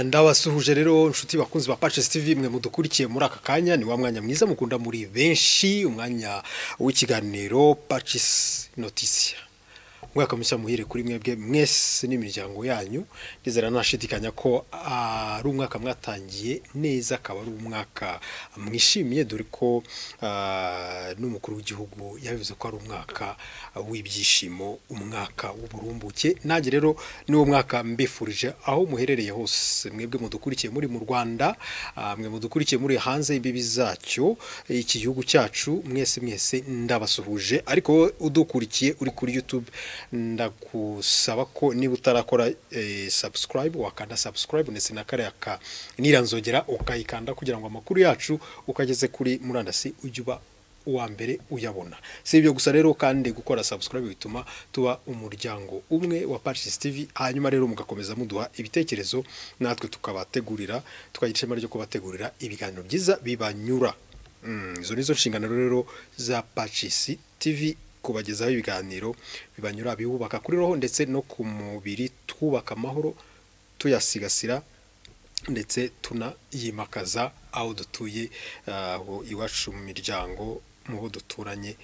ndabasuhuje rero inshuti bakunzi ba pace TV mwe mudukurikiye muri aka kanya ni wa mwanya mwiza mukunda muri benshi umwanya w'ikiganiro pace notisia mwaka mushya muhire kuri mwebwe mwese n'imiryango yanyu ndizera nashidikanya ko ari umwaka mwatangiye neza akaba ari umwaka mwishimiye dore ko ah, n'umukuru w'igihugu yabivuze ko ari umwaka ah, w'ibyishimo umwaka w'uburumbuke nanjye rero niwo mwaka mbifurije aho muherereye hose mwebwe mudukurikiye muri mu Rwanda ah, mwe mudukurikiye muri hanze imbibi zacyo iki gihugu cyacu mwese mwese ndabasuhuje ariko wowe udukurikiye uri kuri YouTube ndagusaba ko niba utarakora eh, subscribe wakanda subscribe ndetse na kariya ka niranzogera ukayikanda kugira ngo amakuru yacu ukageze kuri murandasi ujye uba uwa mbere uyabona si ibyo gusa rero kandi gukora subscribe bituma tuba umuryango umwe wa Patches TV hanyuma rero mugakomeza muduha ibitekerezo natwe tukabategurira tukagira ishema ryo kubategurira ibiganiro byiza bibanyura Mm, izo nizo nshingano rero za Patches TV kubagezaho ibiganiro bibanyura bibubaka kuri roho ndetse no ku mubiri twubaka amahoro tuyasigasira ndetse tunayimakaza aho dutuye aho iwacu mu miryango mu bo duturanye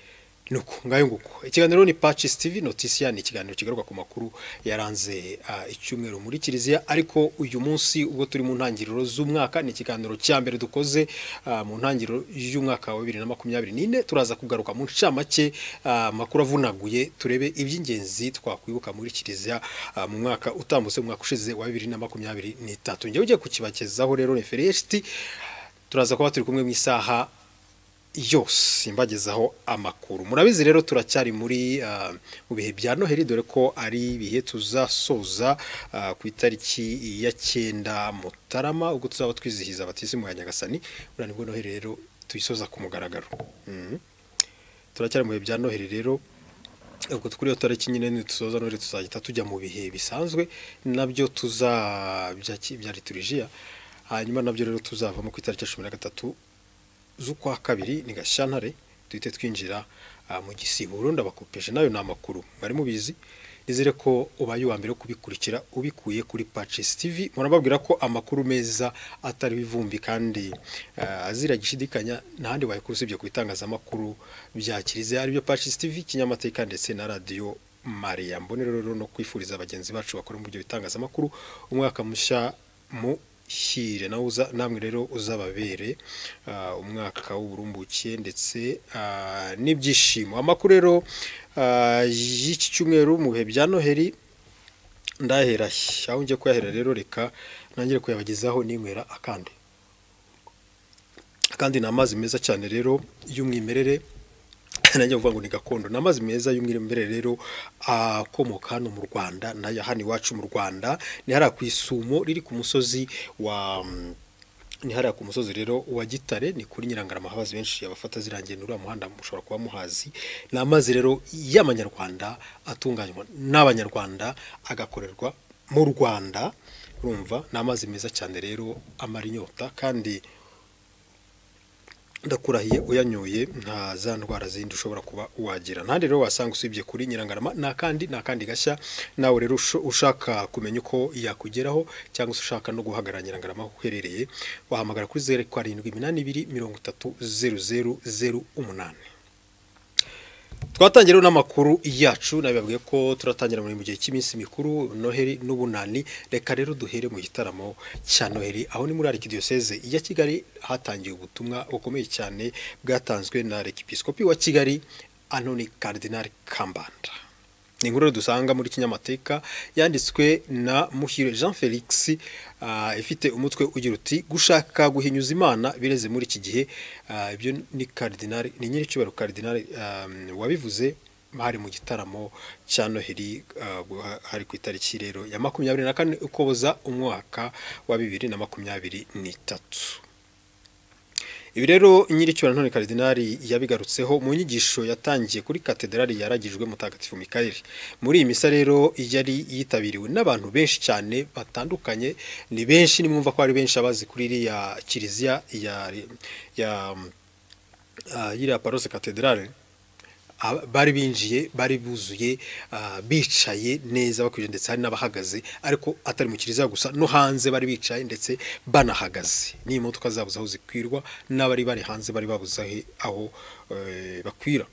nuko ngayo nguko ikiganiro ni Patches TV Notisia ni ikiganiro kigaruka ku makuru yaranze ah, icyumweru muri Kiliziya ariko uyu munsi ubwo turi mu ntangiriro z'umwaka ni ikiganiro cya mbere dukoze ah, mu ntangiriro y'umwaka wa 2024 turaza kugaruka mu ncamake ah, makuru avunaguye turebe iby'ingenzi twakwibuka muri Kiliziya ah, mu mwaka utambutse mu mwaka ushize wa 2023 njye ugiye kukibakezaho rero referenti turaza kuba turi kumwe mu isaha yose imbagezaho amakuru murabizi rero turacyari muri ah, mu bihe bya noheli dore ko ari ibihe tuzasoza ah, ku itariki ya cyenda mutarama ubwo tuzaba twizihiza abatisimu ya nyagasani buriya nibwo noheli rero tuyisoza ku mugaragaro Mhm. turacyari mu bihe bya noheli rero ubwo kuri iyo tariki nyine nitusoza none tuzahita tujya mu bihe bisanzwe nabyo tuza bya ki- bya liturijiya hanyuma nabyo rero tuzavamo ku itariki ya cumi na gatatu z'ukwa kabiri ni gashyantare duhite twinjira ah, mu gisiburo ndabakopeje nayo ni amakuru mwari mubizi nizere ko ubaye uwa mbere wo kubikurikira ubikuye kuri Patches TV murababwira ko amakuru meza atari bivumbi kandi ah, azira gishidikanya ntahandi wayakura usibye ku bitangazamakuru bya Kiliziya aribyo Patches TV kinyamateka ndetse na radiyo Maria mbonero rero no kwifuriza bagenzi bacu bakora mu byo bitangazamakuru umwaka mushya mu hire nawe uza namwe rero uzababere ah, umwaka w'uburumbuke ndetse ah, n'ibyishimo amakuru rero ah, y'iki cyumweru mu bihe bya noheli ndahera he? aho ngiye kuyahera rero reka ntangire kuyabagezaho ninywera akandi kandi ni amazi meza cyane rero y'umwimerere nanjye uvuga ngo ni gakondo ni amazi meza y'umwimerere rero akomoka hano mu rwanda nayo hano iwacu mu rwanda ni hariya ku isumo riri ku musozi wa mm, ni hariya ku musozi rero wa gitare ni kuri nyirangaramahabazi benshi abafata zirangiye ni uriya muhanda mushobora kuba muhazi ni amazi rero y'amanyarwanda atunganywa n'abanyarwanda agakorerwa mu rwanda urumva ni amazi meza cyane rero amara inyota kandi ndakurahiye uyanyoye nta za ndwara zindi ushobora kuba wagira nta rero wasanga usibye kuri nyirangarama nta kandi nta kandi gashya nawe rero usho- ushaka kumenya uko yakugeraho cyangwa se ushaka no guhagarara nyirangarama aho uherereye wahamagara kuri zeru karindwi iminani ibiri mirongo itatu zeru zeru zeru umunani twatangira n'amakuru yacu nabibabwiye ko turatangira muri mu gihe cy'iminsi mikuru noheli n'ubunani reka rero duhere mu gitaramo cya noheli aho ni muri arikidiyoseze ya kigali hatangiye ubutumwa bukomeye cyane bwatanzwe na rekipisikopi wa kigali anoni karidinari kambanda ni inkuru rero dusanga muri kinyamateka yanditswe na muhire jean felix ah, ifite umutwe ugira uti gushaka guhinyuza imana bireze muri iki gihe Ah, ibyo ni karidinari ni nyiricyubahiro karidinari ah, wabivuze hari mu gitaramo cya noheli ah, guha- hari ku itariki rero ya makumyabiri na kane ukuboza umwaka wa bibiri na makumyabiri n'itatu ibi rero nyiricyubahiro none karidinari yabigarutseho mu nyigisho yatangiye kuri katederali yaragijwe mutagatifu mikayeli muri iyi misa rero yari yitabiriwe n'abantu benshi cyane batandukanye ni benshi nimwumva ko ari benshi abazi kuri iriya kiliziya ya ya ah, iriya parose katederali ah, bari binjiye bari buzuye ah, bicaye neza bakwije ndetse hari n'abahagaze ariko atari mu kiliziya gusa no hanze bari bicaye ndetse banahagaze ni imodoka zabuze aho zikwirwa n'abari bari hanze bari babuze ahe- aho eh, bakwira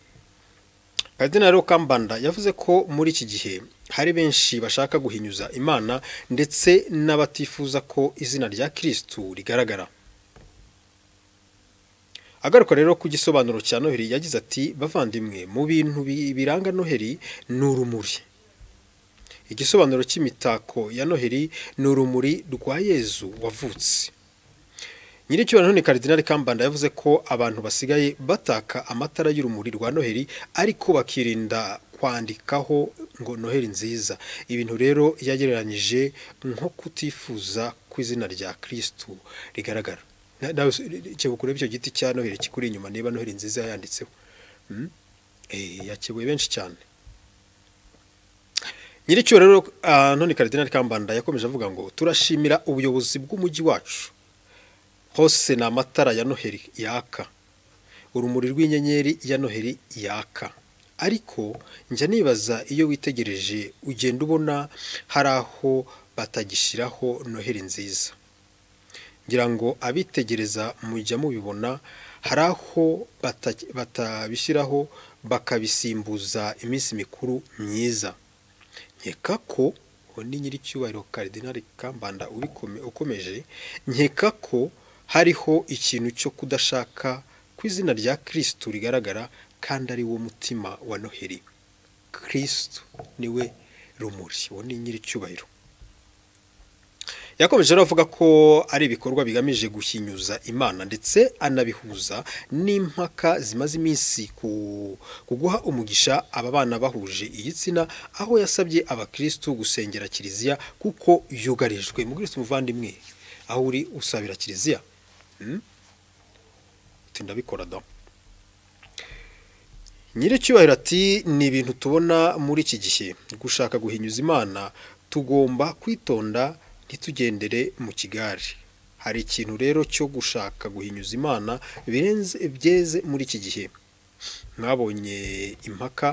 Kadinari rero Kambanda yavuze ko muri iki gihe hari benshi bashaka guhinyuza imana ndetse n'abatifuza ko izina rya kirisitu rigaragara agaruka rero ku gisobanuro cya noheli yagize ati bavandimwe mu bintu bi- biranga noheli ni urumuri igisobanuro cy'imitako ya noheli ni urumuri rwa yezu wavutse nyiricyubahiro none karidinali kambanda yavuze ko abantu basigaye bataka amatara y'urumuri rwa noheli ariko bakirinda kwandikaho ngo noheli nziza ibintu rero yagereranyije nko kutifuza ko izina rya kirisitu rigaragara Na- nawe kebuka urebe icyo giti cya noheli kikuri inyuma niba noheli nziza yanditseho Mm? Eh, yakebuye benshi cyane nyiricyubahiro rero ah, none karidinali kambanda yakomeje avuga ngo turashimira ubuyobozi bw'umujyi wacu hose ni amatara ya noheli yaka urumuri rw'inyenyeri ya noheli yaka ariko njya nibaza iyo witegereje ugenda ubona hari aho batagishyiraho noheli nziza ngira ngo abitegereza mujya mubibona hari aho bata- batabishyiraho bakabisimbuza iminsi mikuru myiza nkeka ko uwo ni nyiricyubahiro karidinali kambanda ubikome- ukomeje nkeka ko hariho ikintu cyo kudashaka ku izina rya kirisitu rigaragara kandi ari wo mutima wa noheli kirisitu niwe rumuri uwo ni nyiricyubahiro yakomeje rero avuga ko ari ibikorwa bigamije guhinyuza imana ndetse anabihuza n'impaka zimaze iminsi ku- ku guha umugisha aba bana bahuje igitsina aho yasabye abakirisitu gusengera kiliziya kuko yugarijwe mukirisitu muvandimwe aho uri usabira kiliziya Hmm? Uti, ndabikora da nyiricyubahiro ati ni ibintu tubona muri iki gihe gushaka guhinyuza imana tugomba kwitonda ntitugendere mu kigare hari ikintu rero cyo gushaka guhinyuza imana birenze byeze muri iki gihe mwabonye impaka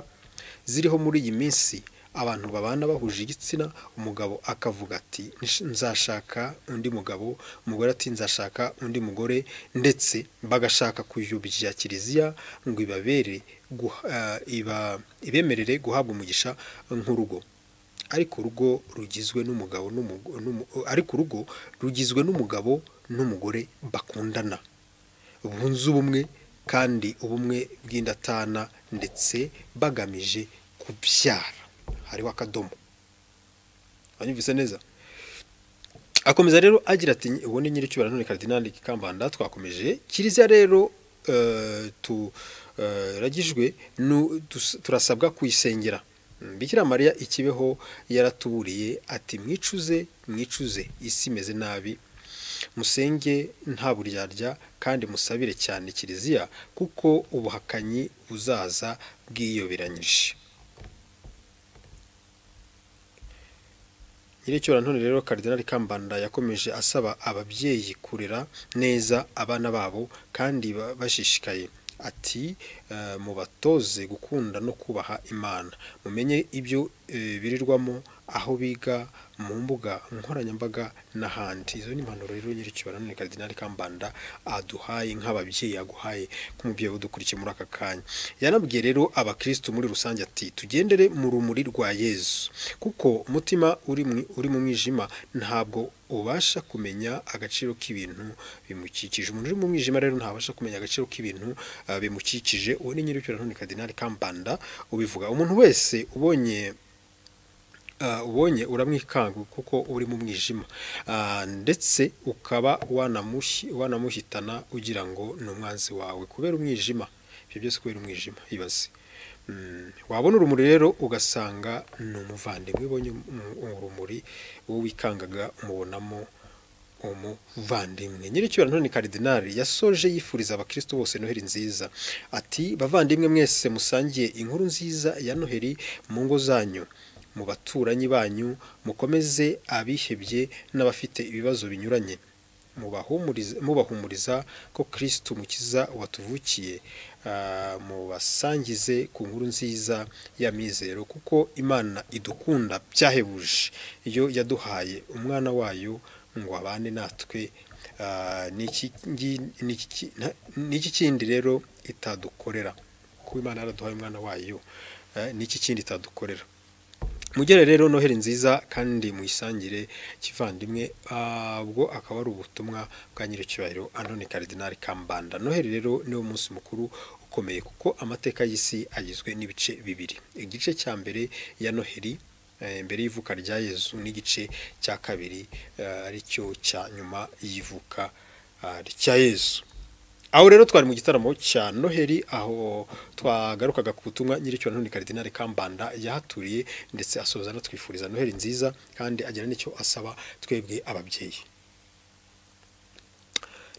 ziriho muri iyi minsi abantu babana bahuje igitsina umugabo akavuga ati "Nsh- nzashaka undi mugabo umugore ati nzashaka undi mugore ndetse bagashaka kuyubya kiliziya ngo ibabere guha- eh, iba- ibemerere guhabwa umugisha nk'urugo ariko urugo rugizwe n'umugabo n'umu- n'umu- ariko urugo rugizwe n'umugabo n'umugore bakundana bunze ubumwe kandi ubumwe bw'indatana ndetse bagamije kubyara hariho akadomo wanyumvise neza akomeza rero agira ati uwo ni nyiricyubahiro none karidinali kambanda twakomeje kiliziya rero eh, tu- eh, ragijwe nu- tus- turasabwa kuyisengera Mm, bikira mariya ikibeho yaratuburiye ati mwicuze mwicuze isi imeze nabi musenge nta buryarya kandi musabire cyane kiliziya kuko ubuhakanyi buzaza bwiyoberanyije nyiricyubahiro none rero karidinali kambanda yakomeje asaba ababyeyi kurera neza abana babo kandi ba- bashishikaye ati eh, mubatoze gukunda no kubaha imana mumenye ibyo eh, birirwamo aho biga mu mbuga nkoranyambaga n'ahandi izo ni impanuro rero nyiricyubahiro none karidinali kambanda aduhaye nk'ababyeyi yaguhaye nk'umubyeyi udukurikiye muri aka kanya yanabwiye rero abakirisitu muri rusange ati tugendere mu rumuri rwa yezu kuko umutima uri mu- uri mu mwijima ntabwo ubasha kumenya agaciro k'ibintu bimukikije umuntu uri mu mwijima rero ntabasha kumenya agaciro k'ibintu ah, bimukikije uwo ni nyiricyubahiro none karidinali kambanda ubivuga umuntu wese ubonye Ah, ubonye uramwikanga kuko uri mu mwijima Ah, ndetse ukaba wanamuhi- wanamuhitana ugira ngo ni umwanzi wawe kubera umwijima ibyo byose kubera umwijima ibaze Mm, wabona urumuri rero ugasanga ni umuvandimwe ubonye um- urumuri wowe wikangaga umubonamo umuvandimwe nyiricyubahiro none karidinali yasoje yifuriza abakristo bose noheli nziza ati bavandimwe mwese musangiye inkuru nziza ya noheli mu ngo zanyu mu baturanyi banyu mukomeze abihebye n'abafite ibibazo binyuranye mubahumuriza mubahumuriza ko kirisitu mukiza watuvukiye ah, mubasangize ku nkuru nziza ya mizero kuko imana idukunda byahebuje iyo yaduhaye umwana wayo ngo abane natwe Ah, ni iki ngi- ni iki- nta- ni iki kindi rero itadukorera kuko imana yaraduhaye umwana wayo eh, ni iki kindi itadukorera mugere rero noheli nziza kandi muyisangire kivandimwe Ah, ubwo akaba ari ubutumwa bwa nyiricyubahiro antoni karidinari kambanda noheli rero niwo munsi mukuru ukomeye kuko amateka y'isi agizwe n'ibice bibiri igice cya mbere ya noheli eh, mbere y'ivuka rya yezu n'igice cya kabiri eh, aricyo cya nyuma y'ivuka ah, rya yezu aho rero twari mu gitaramo cya noheli aho twagarukaga ku butumwa nyiricyo ntuni karidinari kambanda yahaturiye ndetse asoza anatwifuriza noheli nziza kandi agira n'icyo asaba twebwe ababyeyi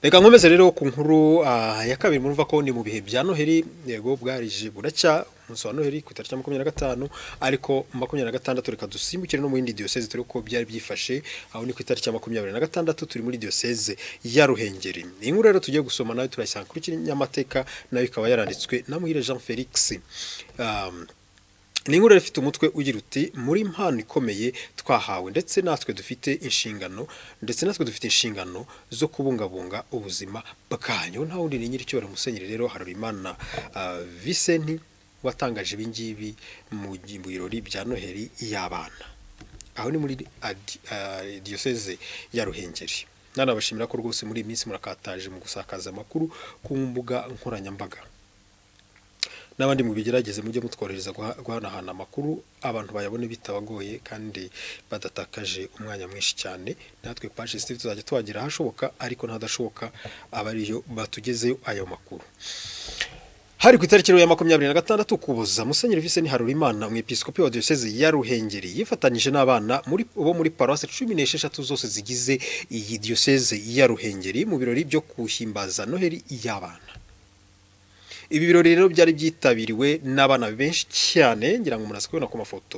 reka nkomeze rero ku nkuru ah, ya kabiri murumva ko ni mu bihe bya noheli yego bwarije buracya umunsi wa noheli ku itariki ya makumyabiri na gatanu ariko makumyabiri na gatandatu reka dusimbukire no mu yindi diyoseze turi uko byari byifashe aho ni ku itariki ya makumyabiri na gatandatu turi muri diyoseze ya ruhengeri iyi nkuru rero tugiye gusoma nayo turayisanga kuri kinyamateka nayo ikaba yaranditswe na muhire jean felix Um, ni inkuru rero ifite umutwe ugira uti muri mpano ikomeye twahawe ndetse natwe dufite inshingano ndetse natwe dufite inshingano zo kubungabunga ubuzima bwanyu nta wundi ni nyir'icyubahiro musenyeri rero harorimana uh, viseni watangaje ibi ngibi mu gi- mu birori bya noheli y'abana aho ni muri adi- ah, diyoseze ya ruhengeri nanabashimira ko rwose muri iyi minsi murakataje mu gusakaza amakuru ku mbuga nkoranyambaga n'abandi mubigerageze mujye mutworohereza guha- guhanahana amakuru abantu bayabone bitabagoye kandi badatakaje umwanya mwinshi cyane natwe paje sitivi tuzajya tuhagira ahashoboka ariko n'ahadashoboka aba ariyo batugezeho ayo makuru hari ku itariki ya makumyabiri na gatandatu ukuboza musenyeri vise harurimana umwepiskopi wa diyoseze ya ruhengeri yifatanyije n'abana muri- bo muri paruwasi cumi n'esheshatu zose zigize iyi diyoseze ya ruhengeri mu birori byo guhimbaza noheli y'abana ibi birori rero byari byitabiriwe n'abana benshi cyane ngira ngo umuntu azi kubibona ku mafoto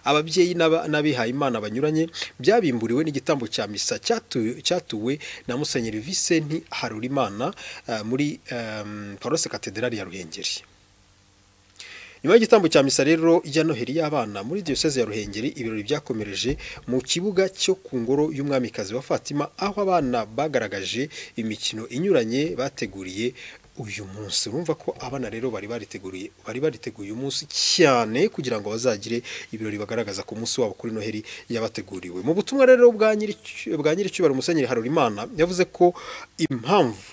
ababyeyi n'aba- n'abihaye imana banyuranye byabimburiwe n'igitambo cya misa cyatu- cyatuwe na musenyeri visenti harurimana eh, muri ehm, paruwasi katedrali ya ruhengeri nyuma y'igitambo cya misa rero ya noheli y'abana muri diyoseze ya ruhengeri ibirori byakomereje mu kibuga cyo ku ngoro y'umwamikazi wa fatima aho abana bagaragaje imikino inyuranye bateguriye uyu munsi urumva ko abana rero bari bariteguriye bari bariteguye umunsi cyane kugira ngo bazagire ibirori bagaragaza ku munsi wabo kuri noheli yabateguriwe mu butumwa rero bwa nyiri- bwa nyiricyubahiro musenyeri harurimana yavuze ko impamvu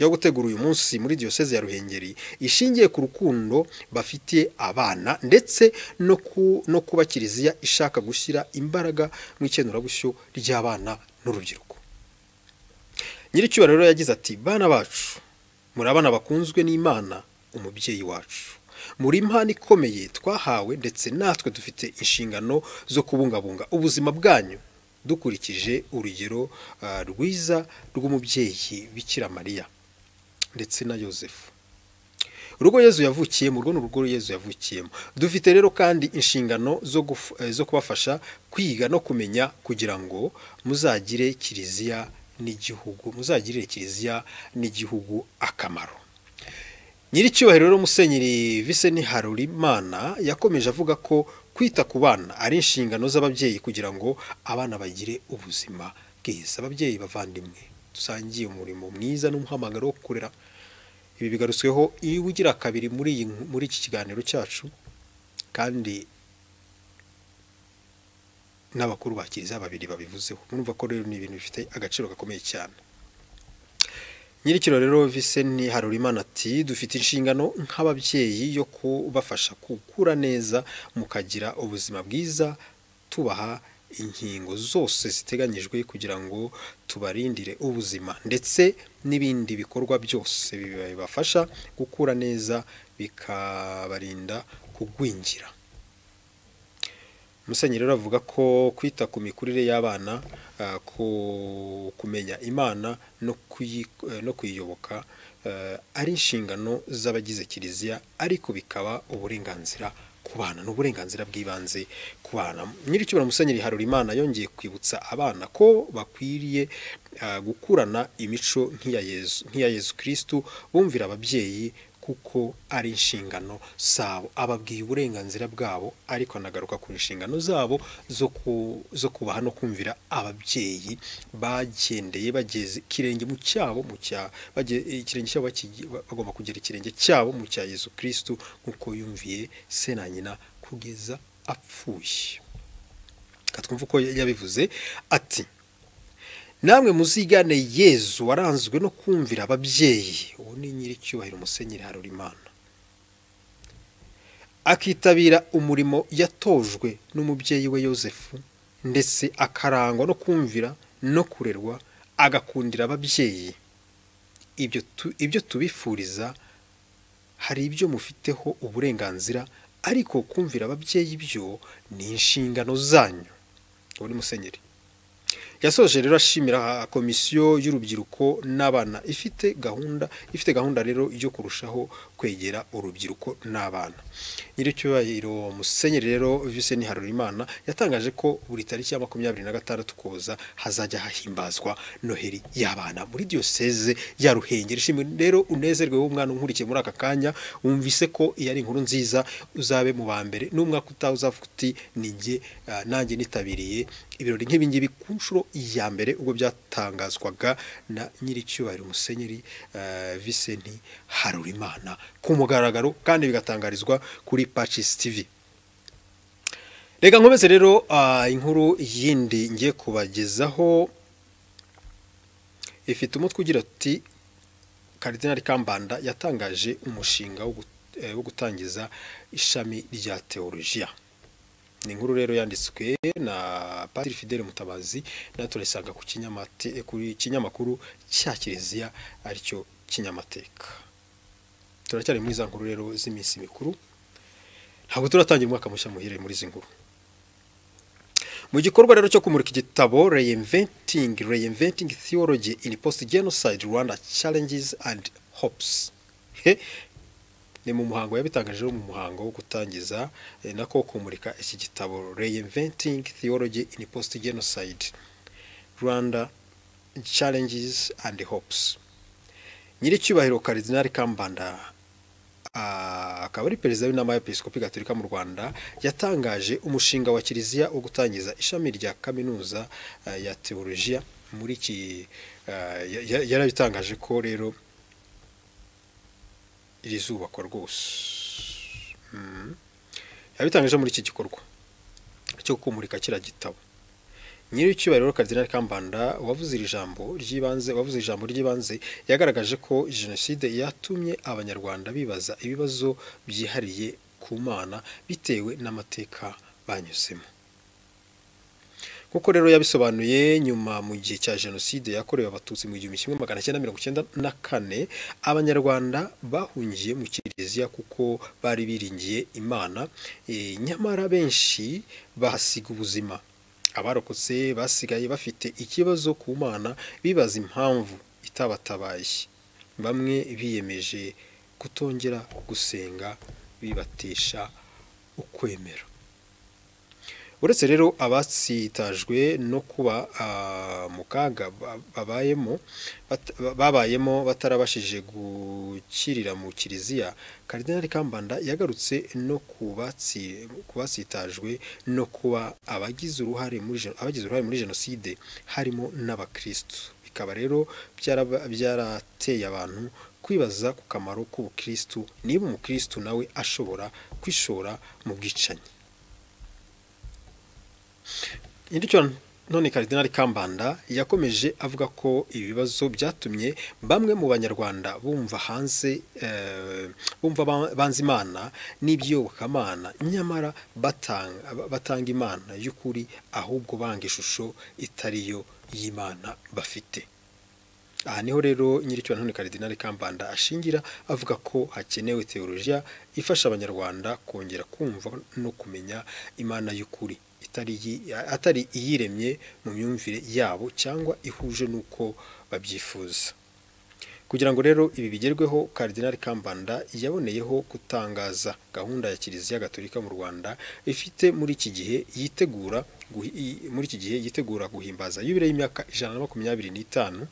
yo gutegura uyu munsi muri diyoseze ya ruhengeri ishingiye ku rukundo bafitiye abana ndetse no ku- no kuba kiliziya ishaka gushyira imbaraga mu ikenurabushyo ry'abana n'urubyiruko nyiricyubahiro rero yagize ati bana bacu muri abana bakunzwe n'imana umubyeyi wacu muri impano ikomeye twahawe ndetse natwe dufite inshingano zo kubungabunga ubuzima bwanyu dukurikije urugero ah, rwiza rw'umubyeyi bikira mariya ndetse na yosefu urugo yezu yavukiyemo urwo ni urugo yezu yavukiyemo dufite rero kandi inshingano zo, guf, eh, zo kubafasha kwiga no kumenya kugira ngo muzagire kiliziya n'igihugu muzagirire kiliziya n'igihugu akamaro nyiricyubahiro rero musenyeri viseni harurimana yakomeje avuga ko kwita ku bana ari inshingano z'ababyeyi kugira ngo abana bagire ubuzima bwiza ababyeyi bavandimwe dusangiye umurimo mwiza n'umuhamagaro wo kurera ibi bigarutsweho iyo ugira kabiri muri iyi nku- muri iki kiganiro cyacu kandi n'abakuru ba kiliziya babiri babivuzeho murumva ko rero ni ibintu bifite agaciro gakomeye cyane nyirikiro rero viseni harurimana ati dufite inshingano nk'ababyeyi yo kubafasha gukura neza mukagira ubuzima bwiza tubaha inkingo zose ziteganyijwe kugira ngo tubarindire ubuzima ndetse n'ibindi bikorwa byose bibafasha gukura neza bikabarinda kugwingira musenyeri rero avuga ko kwita ku mikurire y'abana ah, ku- kumenya imana no kuyi- eh, no kuyiyoboka eh, ari inshingano z'abagize kiliziya ariko bikaba uburenganzira ku bana ni uburenganzira bw'ibanze ku bana nyiricyubahiro musenyeri harurimana yongeye kwibutsa abana ko bakwiriye ah, gukurana imico nk'iya yezu nk'iya yezu kirisitu bumvira ababyeyi kuko ari inshingano zabo ababwiye uburenganzira bwabo ariko anagaruka ku nshingano zabo zo ku- zo kubaha no kumvira ababyeyi bagendeye bageze ikirenge mu cyabo mu cya bagiye- ikirenge cyabo bakigi- bagomba kugera ikirenge cyabo mu cya Yesu Kristo nk'uko yumviye se na nyina kugeza apfuye reka twumve uko yabivuze ati namwe muzigane yezu waranzwe no kumvira ababyeyi uwo ni nyiricyubahiro musenyeri harurimana akitabira umurimo yatojwe n'umubyeyi we yosefu ndetse akarangwa no kumvira no kurerwa agakundira ababyeyi ibyo tu- ibyo tubifuriza hari ibyo mufiteho uburenganzira ariko kumvira ababyeyi byo ni inshingano zanyu uwo ni musenyeri yasoje rero ashimira komisiyo y'urubyiruko n'abana ifite gahunda ifite gahunda rero yo kurushaho kwegera urubyiruko n'abana nyiricyubahiro musenyeri rero Vincent Harurimana yatangaje ko buri tariki ya makumyabiri na gatandatu koza hazajya hahimbazwa noheli y'abana muri diyoseze ya Ruhengeri ishimwe rero unezerwe w'umwana unkurikiye muri aka kanya wumvise ko iyi ari inkuru nziza uzabe mu ba mbere n'umwaka utaha uzavuga uti ni njye ah, nanjye nitabiriye ibirori nk'ibi ngibi ku nshuro ya mbere ubwo byatangazwaga na nyiricyubahiro musenyeri eh, Vincent Harurimana ku mugaragaro kandi bigatangarizwa kuri Patches TV reka nkomeze rero ah, inkuru yindi ngiye kubagezaho ifite umutwe ugira uti Karidinali Kambanda yatangaje umushinga wo gut- eh, wo gutangiza ishami rya teolojiya ni inkuru rero yanditswe na Padiri Fidele Mutabazi na turayisanga ku kinyamate kuri kinyamakuru cya Kiliziya aricyo kinyamateka turacyari muri za nkuru rero z'iminsi mikuru ntabwo turatangira umwaka mushya muhire muri izi nkuru mu gikorwa rero cyo kumurika igitabo Reinventing Reinventing Theology in Post Genocide Rwanda Challenges and Hopes He, ni mu muhango yabitangaje mu muhango wo gutangiza eh, nako kumurika iki gitabo Reinventing Theology in Post Genocide Rwanda Challenges and Hopes Nyiricyubahiro Cardinal Kambanda ah, akaba ari perezida w'inama y'abepiskopi gatolika mu rwanda yatangaje umushinga wa kiliziya wo gutangiza ishami rya kaminuza eh, ya teolojiya muri iki ah, ya- ya- yarabitangaje ko rero iri zubakwa rwose Mm. yabitangaje muri iki gikorwa cyo kumurika kiriya gitabo nyiricyubahiro Cardinal Kambanda wavuze iri jambo ry'ibanze wavuze ijambo ry'ibanze yagaragaje ko jenoside yatumye abanyarwanda bibaza ibibazo byihariye ku mana bitewe n'amateka banyuzemo kuko rero yabisobanuye nyuma mu gihe cya jenoside yakorewe abatutsi mu gihumbi kimwe magana cyenda mirongo icyenda na kane abanyarwanda bahungiye mu kiliziya kuko bari biringiye imana eh, nyamara benshi bahasiga ubuzima abarokotse basigaye bafite ikibazo ku mana bibaza impamvu itabatabaye bamwe biyemeje kutongera gusenga bibatisha ukwemera uretse rero abatsitajwe no kuba ah, mu kaga ba- babayemo bat- ba- babayemo batarabashije gukirira mu kiliziya Karidinali Kambanda yagarutse no ku batsi- ku batsitajwe no kuba abagize uruhare muri gen- abagize uruhare muri jenoside harimo n'abakristu bikaba rero byaraba- byarateye abantu kwibaza ku kamaro k'ubukristu niba umukristu nawe ashobora kwishora mu bwicanyi Indicyo none Karidinali Kambanda yakomeje avuga ko ibibazo byatumye bamwe mu banyarwanda bumva hanze eh, bumva ba- banze imana n'ibyobokamana nyamara batanga, batanga imana y'ukuri ahubwo banga ishusho itariyo y'imana bafite aha niho rero nyiricyo none Karidinali Kambanda ashingira avuga ko hakenewe teolojiya ifasha abanyarwanda kongera kumva no kumenya imana y'ukuri itari iyi- atari iyiremye mu myumvire yabo cyangwa ihuje n'uko babyifuza kugira ngo rero ibi bigerweho karidinali kambanda yaboneyeho gutangaza gahunda ya kiliziya gatolika mu rwanda ifite muri iki gihe yitegura guhi- i- muri iki gihe yitegura guhimbaza yubile y'imyaka ijana na makumyabiri n'itanu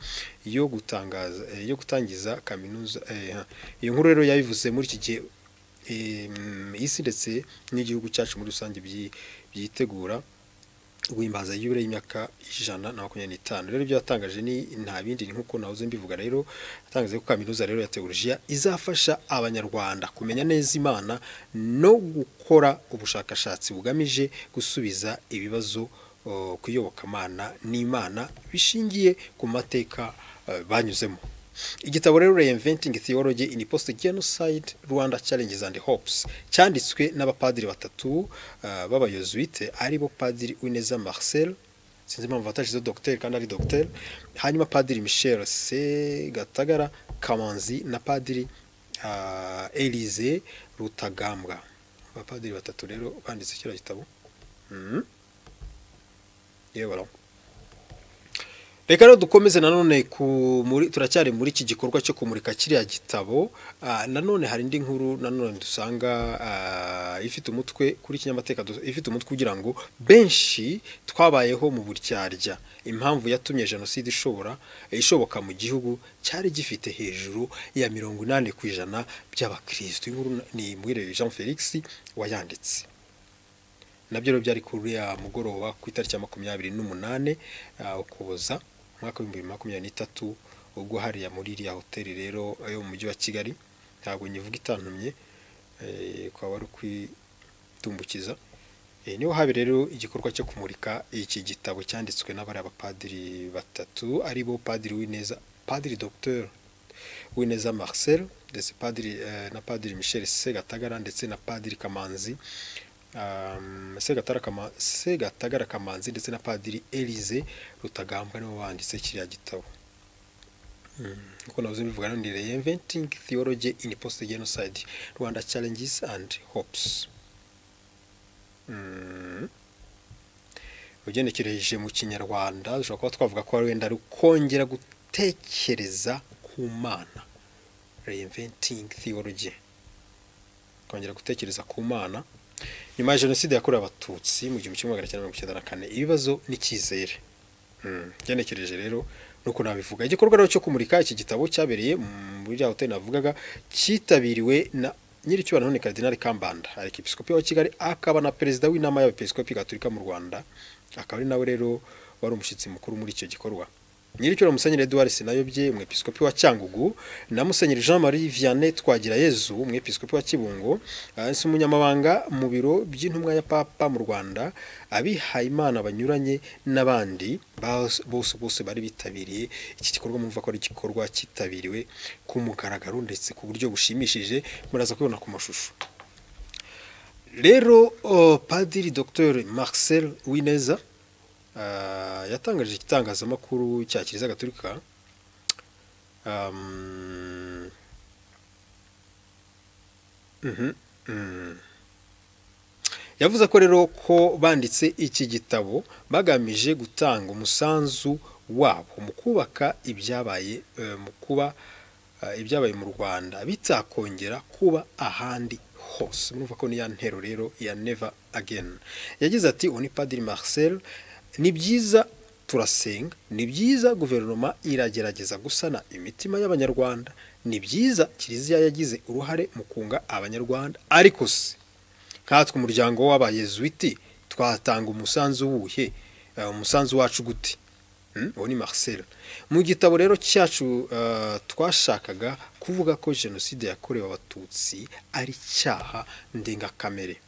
yo gutangaza eh, yo gutangiza kaminuza eh, ha. iyo nkuru rero yabivuze muri iki gihe eh, mm, isi ndetse n'igihugu cyacu muri rusange byi- byitegura guhimbaza yubile y'imyaka ijana na makumyabiri n'itanu rero ibyo yatangaje ni nta bindi ni nk'uko nahoze mbivuga rero yatangaje ko kaminuza rero ya teolojiya izafasha abanyarwanda kumenya neza imana no gukora ubushakashatsi bugamije gusubiza ibibazo uh, ku iyobokamana n'imana bishingiye ku mateka uh, banyuzemo igitabo rero reinventing theology in post genocide rwanda challenges and hopes cyanditswe n'abapadiri batatu uh, b'abayozuite aribo padiri Uineza Marcel sinzi impamvu batashizeho dogiteri kandi ari dogiteri hanyuma padiri Michel Segatagara Kamanzi na padiri uh, Elise Rutagambwa abapadiri batatu rero banditse kiriya gitabo mm. yewe baraho reka rero dukomeze nanone ku muri turacyari muri iki gikorwa cyo kumurika kiriya gitabo ah, nanone hari indi nkuru nanone dusanga ah, ifite umutwe kuri kinyamateka du- ifite umutwe ugira ngo benshi twabayeho mu buryarya impamvu yatumye jenoside ishobora ishoboka mu gihugu cyari gifite hejuru ya mirongo inani ku ijana by'abakirisitu Iyi nkuru ni mwiriwe Jean Felix wayanditse nabyo rero byari kuri ya mugoroba ku itariki ya makumyabiri n'umunane ah, ukuboza umwaka w'ibihumbi bibiri na makumyabiri n'itatu ubwo hariya muri iriya hoteli rero yo mu mujyi wa kigali ntabwo nyivuga itantumye eh, kwaba ari ukwidumbukiza Eh, niho habe rero igikorwa cyo kumurika iki gitabo cyanditswe n'abariya bapadiri batatu aribo padiri w'ineza padiri dr w'ineza marcel ndetse padiri eh, na padiri michel segatagara ndetse na padiri kamanzi um, Segatara Kama- segatagara kamanzi ndetse na padiri elise rutagambwa nibo banditse kiriya gitabo kuko navuze mbivuga none reinventing theology in post genocide rwanda challenges and hopes Mm. ugenekereje mu kinyarwanda dushobora kuba twavuga ko wenda ari ukongera gutekereza ku mana reinventing theology kongera gutekereza ku mana nyuma ya jenoside yakorewe abatutsi mu gihumbi kimwe magana cyenda mirongo icyenda na kane ibibazo n'icyizere Mm, ngenekereje rero nuko nabivuga igikorwa rero cyo kumurika iki gitabo cyabereye muri ya hoteli navugaga cyitabiriwe na nyiricyubahiro none Kardinali Kambanda arkipiskopi wa Kigali akaba na perezida w'inama y'abepiskopi gatolika mu Rwanda akaba ari nawe rero wari umushyitsi mukuru muri icyo gikorwa nyiricyubahiro Musenyeri Edouard Sinayobye umwepiskopi wa Cyangugu na Musenyeri Jean Marie Vianney Twagirayezu umwepiskopi wa Kibungo ah, si umunyamabanga mu biro by'intumwa ya Papa mu Rwanda abihayimana banyuranye n'abandi bas- bose bose bari bitabiriye iki gikorwa mumva ko ari igikorwa cyitabiriwe ku mugaragaro ndetse ku buryo bushimishije muraza kubibona ku mashusho rero oh, padiri dr marcel wineza ah, yatangaje igitangazamakuru cya kiliziya gaturika um, mhm, mm. yavuze ko rero ko banditse iki gitabo bagamije gutanga umusanzu wabo mu kubaka ibyabaye eh, mu kuba eh, ibyabaye mu Rwanda bitakongera kuba ahandi hose murumva ko ni ya ntero rero ya never again yagize ati uwo ni Padiri Marcel ni byiza turasenga ni byiza guverinoma iragerageza gusana imitima y'abanyarwanda ni byiza kiliziya yagize uruhare mu kunga abanyarwanda ariko se nkatwe umuryango w'abayezuiti twatanga umusanzu wuhe Eh, umusanzu wacu gute Mm, uwo ni Marcel mu gitabo rero cyacu eh, twashakaga kuvuga ko jenoside yakorewe abatutsi ari icyaha ndengakamere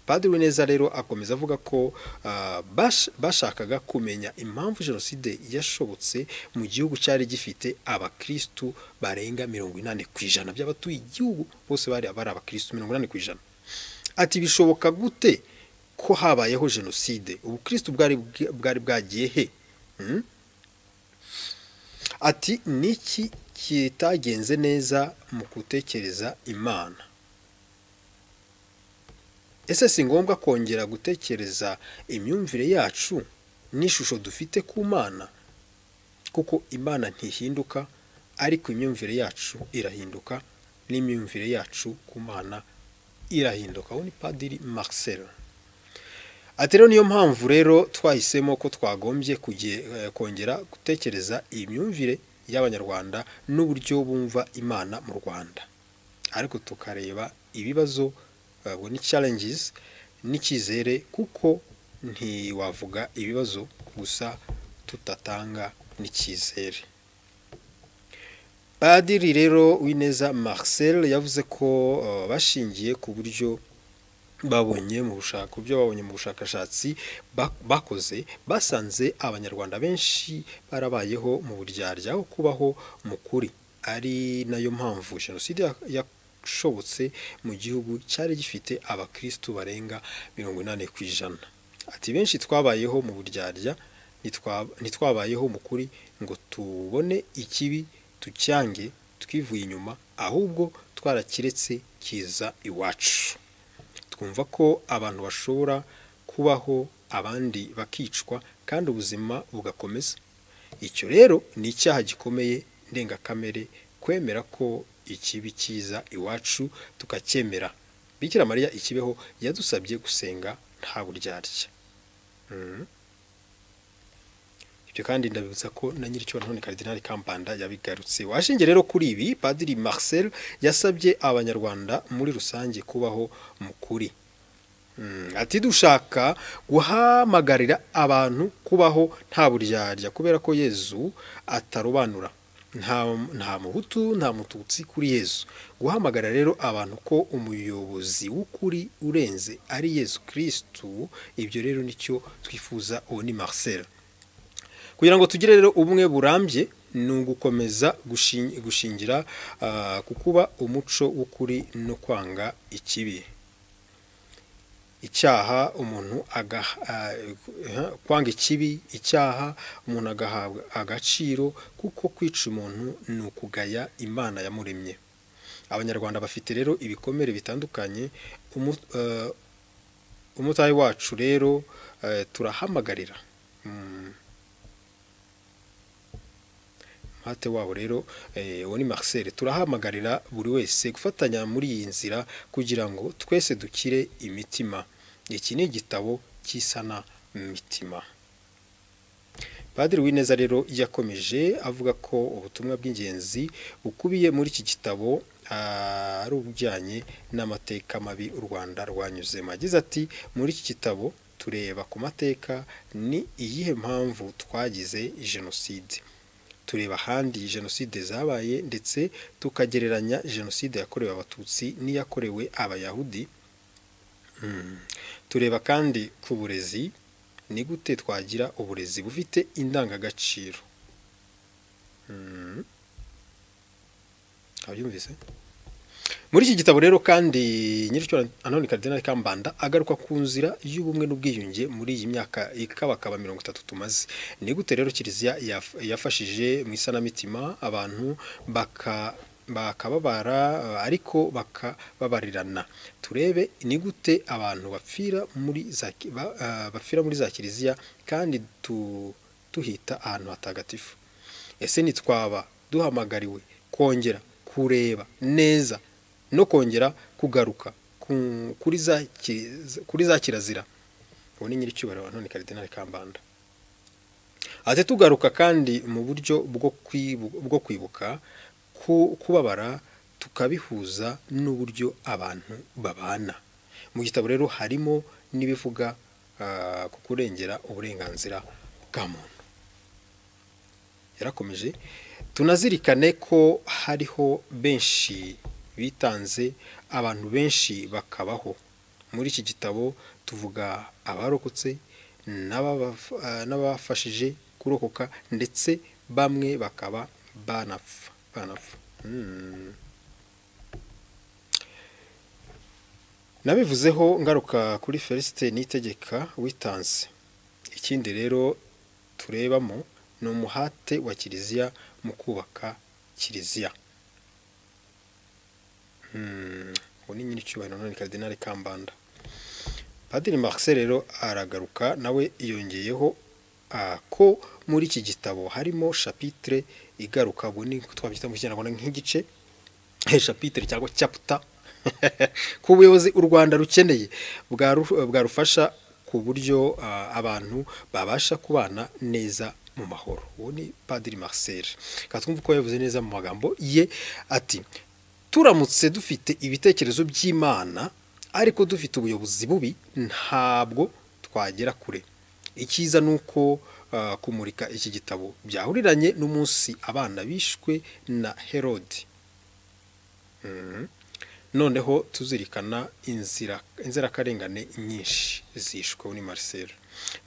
Padiri Wineza rero akomeza avuga ko ah, bash- bashakaga kumenya impamvu jenoside yashobotse mu gihugu cyari gifite abakristu barenga mirongo inani ku ijana by'abatuye igihugu bose bari bari abakristu mirongo inani ku ijana ati bishoboka gute ko habayeho jenoside ubukristu bwari bwa- bwari bwagiye he Hmm? ati niki kitagenze neza mu gutekereza imana ese si ngombwa kongera gutekereza imyumvire yacu n'ishusho dufite ku mana kuko imana ntihinduka ariko imyumvire yacu irahinduka n'imyumvire yacu ku mana irahinduka aho ni padiri Marcel ati rero niyo mpamvu rero twahisemo ko twagombye kongera gutekereza iyi myumvire y'abanyarwanda n'uburyo bumva imana mu rwanda ariko tukareba ibibazo ubwo ni challenges n'icyizere kuko ntiwavuga ibibazo gusa tudatanga n'icyizere Padiri rero w'ineza Marcel yavuze ko bashingiye ku buryo babonye mu bushaka byo babonye mu bushakashatsi bakoze basanze abanyarwanda benshi barabayeho mu buryarya aho kubaho mu kuri ari nayo mpamvu jenoside yashobotse mu gihugu cyari gifite abakirisitu barenga mirongo inani ku ijana ati benshi twabayeho mu buryarya ntitwabayeho mu kuri ngo tubone ikibi tucyange twivuye inyuma ahubwo twarakiretse kiza iwacu twumva ko abantu bashobora kubaho abandi bakicwa kandi ubuzima bugakomeza icyo rero ni icyaha gikomeye ndengakamere kwemera ko ikibi kiza iwacu tukacyemera bikira mariya ikibeho yadusabye gusenga nta buryarya ibyo kandi ndabibutsa ko na nyiricyo none karidinari kampanda yabigarutse washingiye rero kuri ibi padiri Marcel yasabye abanyarwanda muri rusange kubaho mu kuri ati dushaka guhamagarira abantu kubaho nta buryarya kubera ko yezu atarobanura nta muhutu nta mututsi kuri yezu guhamagara rero abantu ko umuyobozi w'ukuri urenze ari yezu kirisitu ibyo rero nicyo twifuza uwo ni Marcel kugira ngo tugire rero ubumwe burambye ni ugukomeza gushingira ku kuba umuco w'ukuri no kwanga ikibi icyaha umuntu kwanga ikibi icyaha umuntu agahabwa agaciro kuko kwica umuntu ni ukugaya imana yamuremye abanyarwanda bafite rero ibikomere bitandukanye umutayi wacu rero turahamagarira umuhate wabo rero uwo ni Marcel turahamagarira buri wese gufatanya muri iyi nzira kugira ngo twese dukire imitima iki ni igitabo cy'isana mitima Padiri Uwineza rero yakomeje avuga ko ubutumwa bw'ingenzi bukubiye muri iki gitabo ari ubujyanye n'amateka mabi u Rwanda rwanyuzemo agize ati muri iki gitabo tureba ku mateka ni iyihe mpamvu twagize jenoside tureba ahandi jenoside zabaye ndetse tukagereranya jenoside yakorewe abatutsi n'iyakorewe abayahudi tureba kandi ku burezi ni gute twagira uburezi bufite indangagaciro abyumvise muri iki gitabo rero kandi nyiricyo anone karidinari kambanda agaruka ku nzira y'ubumwe n'ubwiyunge muri iyi myaka ikabakaba mirongo itatu tumaze ni gute rero kiliziya yafashije mu isanamitima abantu bakababara ariko bakababarirana turebe ni gute abantu bapfira muri za bapfira muri za kiliziya kandi tuhita ahantu hatagatifu ese ntitwaba duhamagariwe kongera kureba neza no kongera kugaruka kuri za kirazira ubu ni nyir'icyubahiro wa none karidinari kambanda ate tugaruka kandi mu buryo bwo kwibuka kubabara tukabihuza n'uburyo abantu babana mu gitabo rero harimo n'ibivuga ku kurengera uburenganzira bwa muntu yarakomeje tunazirikane ko hariho benshi bitanze abantu benshi bakabaho muri iki gitabo tuvuga abarokotse n'abafashije kurokoka ndetse bamwe bakaba banapfa banapfa nabivuzeho ngaruka kuri felicite n'itegeka witanze ikindi rero turebamo ni umuhate wa kiliziya mu kubaka kiliziya ubu ni nyir'icyubahiro none karidinari kambanda padiri Marcel rero aragaruka nawe yongeyeho ah, ko muri iki gitabo harimo shapitire igaruka ubu ni twabyita mu kinyarwanda nk'igice shapitire cyangwa cyaputa ku buyobozi u rwanda rukeneye bwaru- bwarufasha ku buryo ah, abantu babasha kubana neza mu mahoro uwo ni padiri marcel reka twumve uko yabivuze neza mu magambo ye ati turamutse dufite ibitekerezo by'imana ariko dufite ubuyobozi bubi ntabwo twagera kure icyiza ni uko ah, kumurika iki gitabo byahuriranye n'umunsi abana bishwe na herode Mhm. noneho tuzirikana inzira inzirakarengane nyinshi zishwe ni Marcel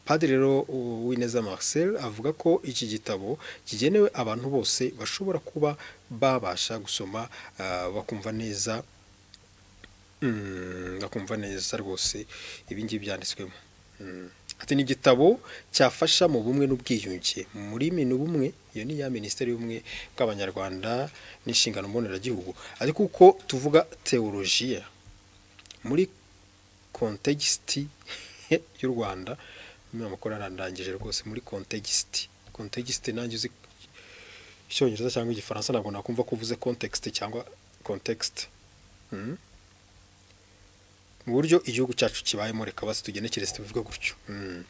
padiri rero u- Uwineza Marcel avuga ko iki gitabo kigenewe abantu bose bashobora kuba babasha gusoma ah, bakumva neza Mm, bakumva neza rwose ibi ngibi byanditswemo Mm. ati ni igitabo cyafasha mu bumwe n'ubwiyunge muri minu bumwe iyo ni ya minisiteri y'ubumwe bw'abanyarwanda n'inshingano mboneragihugu ariko uko tuvuga teolojiya muri kontegisiti y'u rwanda niyo makuru arandangije rwose muri kontegisiti kontegisiti nanjye uzi icyongereza cyangwa igifaransa ntabwo nakumva ko uvuze kontegisiti cyangwa kontegisiti mu buryo igihugu cyacu kibayemo reka basi tugenekere tubivuge gutyo Mm.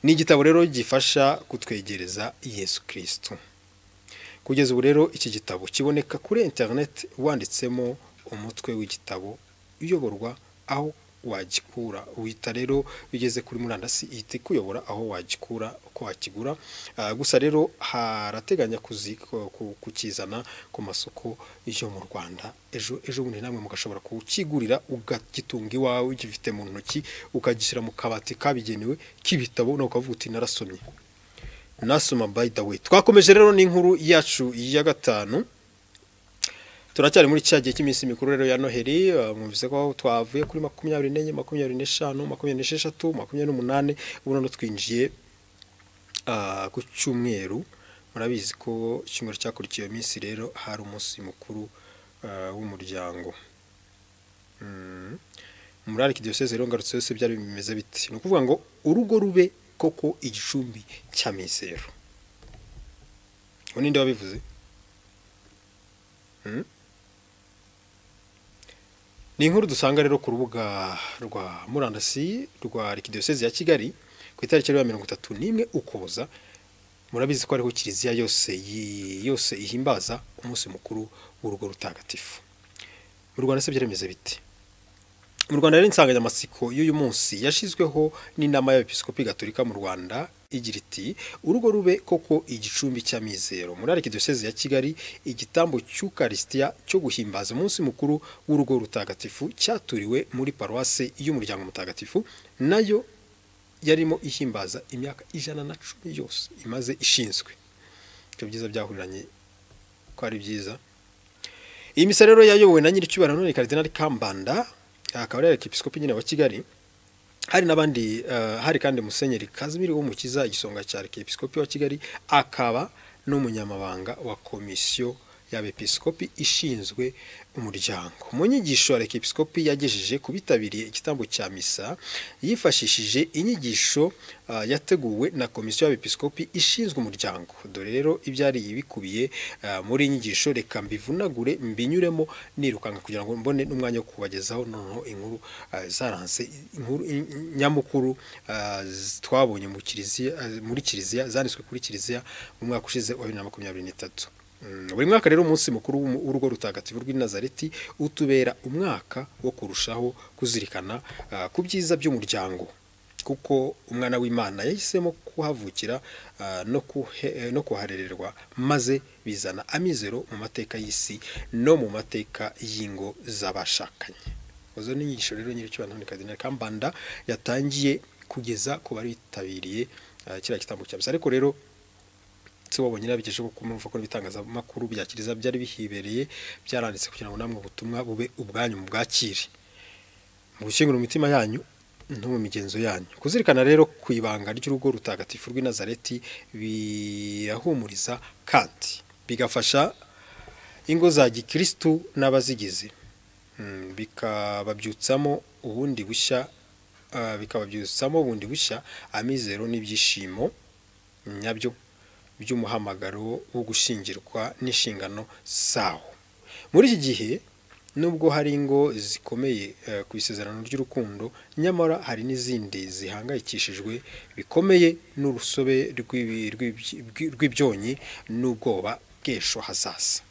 ni igitabo rero gifasha kutwegereza yesu kirisitu kugeza ubu rero iki gitabo kiboneka kuri interineti wanditsemo umutwe w'igitabo uyoborwa aho wagikura uhita rero bigeze kuri murandasi ihita ikuyobora aho wagikura uko wakigura Ah, gusa rero harateganya kuzi- ku- ku- kukizana ku masoko yo mu rwanda ejo ejo bundi namwe mugashobora kukigurira ukagitunga iwawe ugifite mu ntoki ukagishyira mu kabati kabigenewe k'ibitabo nawe ukavuga uti narasomye nasoma by the way twakomeje rero n'inkuru yacu ya gatanu turacyari muri cya gihe cy'iminsi mikuru rero ya noheli eh, mwumvise ko twavuye kuri makumyabiri n'enye makumyabiri n'eshanu makumyabiri n'esheshatu makumyabiri n'umunani ubu noneho twinjiye ah, ku cyumweru murabizi ko icyumweru cyakurikiye iyo minsi rero hari umunsi mukuru ah, w'umuryango Mm. muri ariko diyoseze rero ngarutse yose byari bimeze biti ni ukuvuga ngo urugo rube koko igicumbi cya mizero uwo ninde wabivuze Mm? ni inkuru dusanga rero ku rubuga rwa murandasi rwa arikidiyoseze ya kigali ku itariki ya mirongo itatu n'imwe ukuboza murabizi ko ariho kiliziya yose yi- yose ihimbaza umunsi mukuru w'urugo rutagatifu mu rwanda se byaremeze biti mu rwanda rero insanganyamatsiko y'uyu munsi yashyizweho n'inama y'abepiskopi gatolika mu rwanda igira iti urugo rube koko igicumbi cy'amizero muri arikidiyoseze ya kigali igitambo cy'ukarisitiya cyo guhimbaza umunsi mukuru w'urugo rutagatifu cyaturiwe muri paruwase y'umuryango mutagatifu nayo yarimo ihimbaza imyaka ijana na cumi yose imaze ishinzwe ibyo byiza byahuriranye ko ari byiza iyi misa rero yayobowe na nyiricyubahiro none karidinali kambanda akaba ari ekipisikopi nyine wa kigali hari n'abandi eh, hari kandi musenyeri kazimiri w'umukiza igisonga cya ekipisikopi wa kigali akaba n'umunyamabanga wa komisiyo y'abepiskopi ishinzwe umuryango mu nyigisho ya ekipisikopi yagejeje ku bitabiriye igitambo cya misa yifashishije inyigisho eh, yateguwe na komisiyo y'abepiskopi ishinzwe umuryango dore rero ibyari bikubiye eh, muri iyi nyigisho reka mbivunagure mbinyuremo nirukanka kugira ngo mbone n'umwanya wo kubagezaho noneho inkuru eh, zaranze inkuru in- in- nyamukuru eh, z- twabonye mu kiliziya eh, muri kiliziya zanditswe kuri kiliziya mu mwaka ushize wa bibiri na makumyabiri n'itatu Mm, buri mwaka rero umunsi mukuru w'umu- w'urugo rutagatifu rw'i nazareti utubera umwaka wo kurushaho kuzirikana ah, ku byiza by'umuryango kuko umwana w'imana yahisemo kuhavukira ah, no kuhe- eh, no kuharererwa maze bizana amizero mu mateka y'isi no mu mateka y'ingo z'abashakanye izo ni inyigisho rero nyir'icyubahiro ni kadinali kambanda yatangiye kugeza ku bari bitabiriye ah, kiriya gitambo cya misa ariko rero si wabonye nabigejeho kuko murumva ko n'ibitangazamakuru bya kiliziya byari bihibereye byaranditse kugira ngo namwe ubutumwa bube ubwanyu mu bwakire mu gushyingura imitima yanyu no mu migenzo yanyu kuzirikana rero ku ibanga ry'urugo rutagatifu rw'i nazareti birahumuriza kandi bigafasha ingo za gikirisitu n'abazigize Mm, bikababyutsamo ubundi bushya ah, bikababyutsamo ubundi bushya amizero n'ibyishimo nyabyo by'umuhamagaro wo gushyingirwa n'inshingano zawo muri iki gihe nubwo hari ingo zikomeye eh, ku isezerano ry'urukundo nyamara hari n'izindi zihangayikishijwe bikomeye n'urusobe rw'ibi- rw'ibyi- rw'ibyonyi n'ubwoba bw'ejo hazaza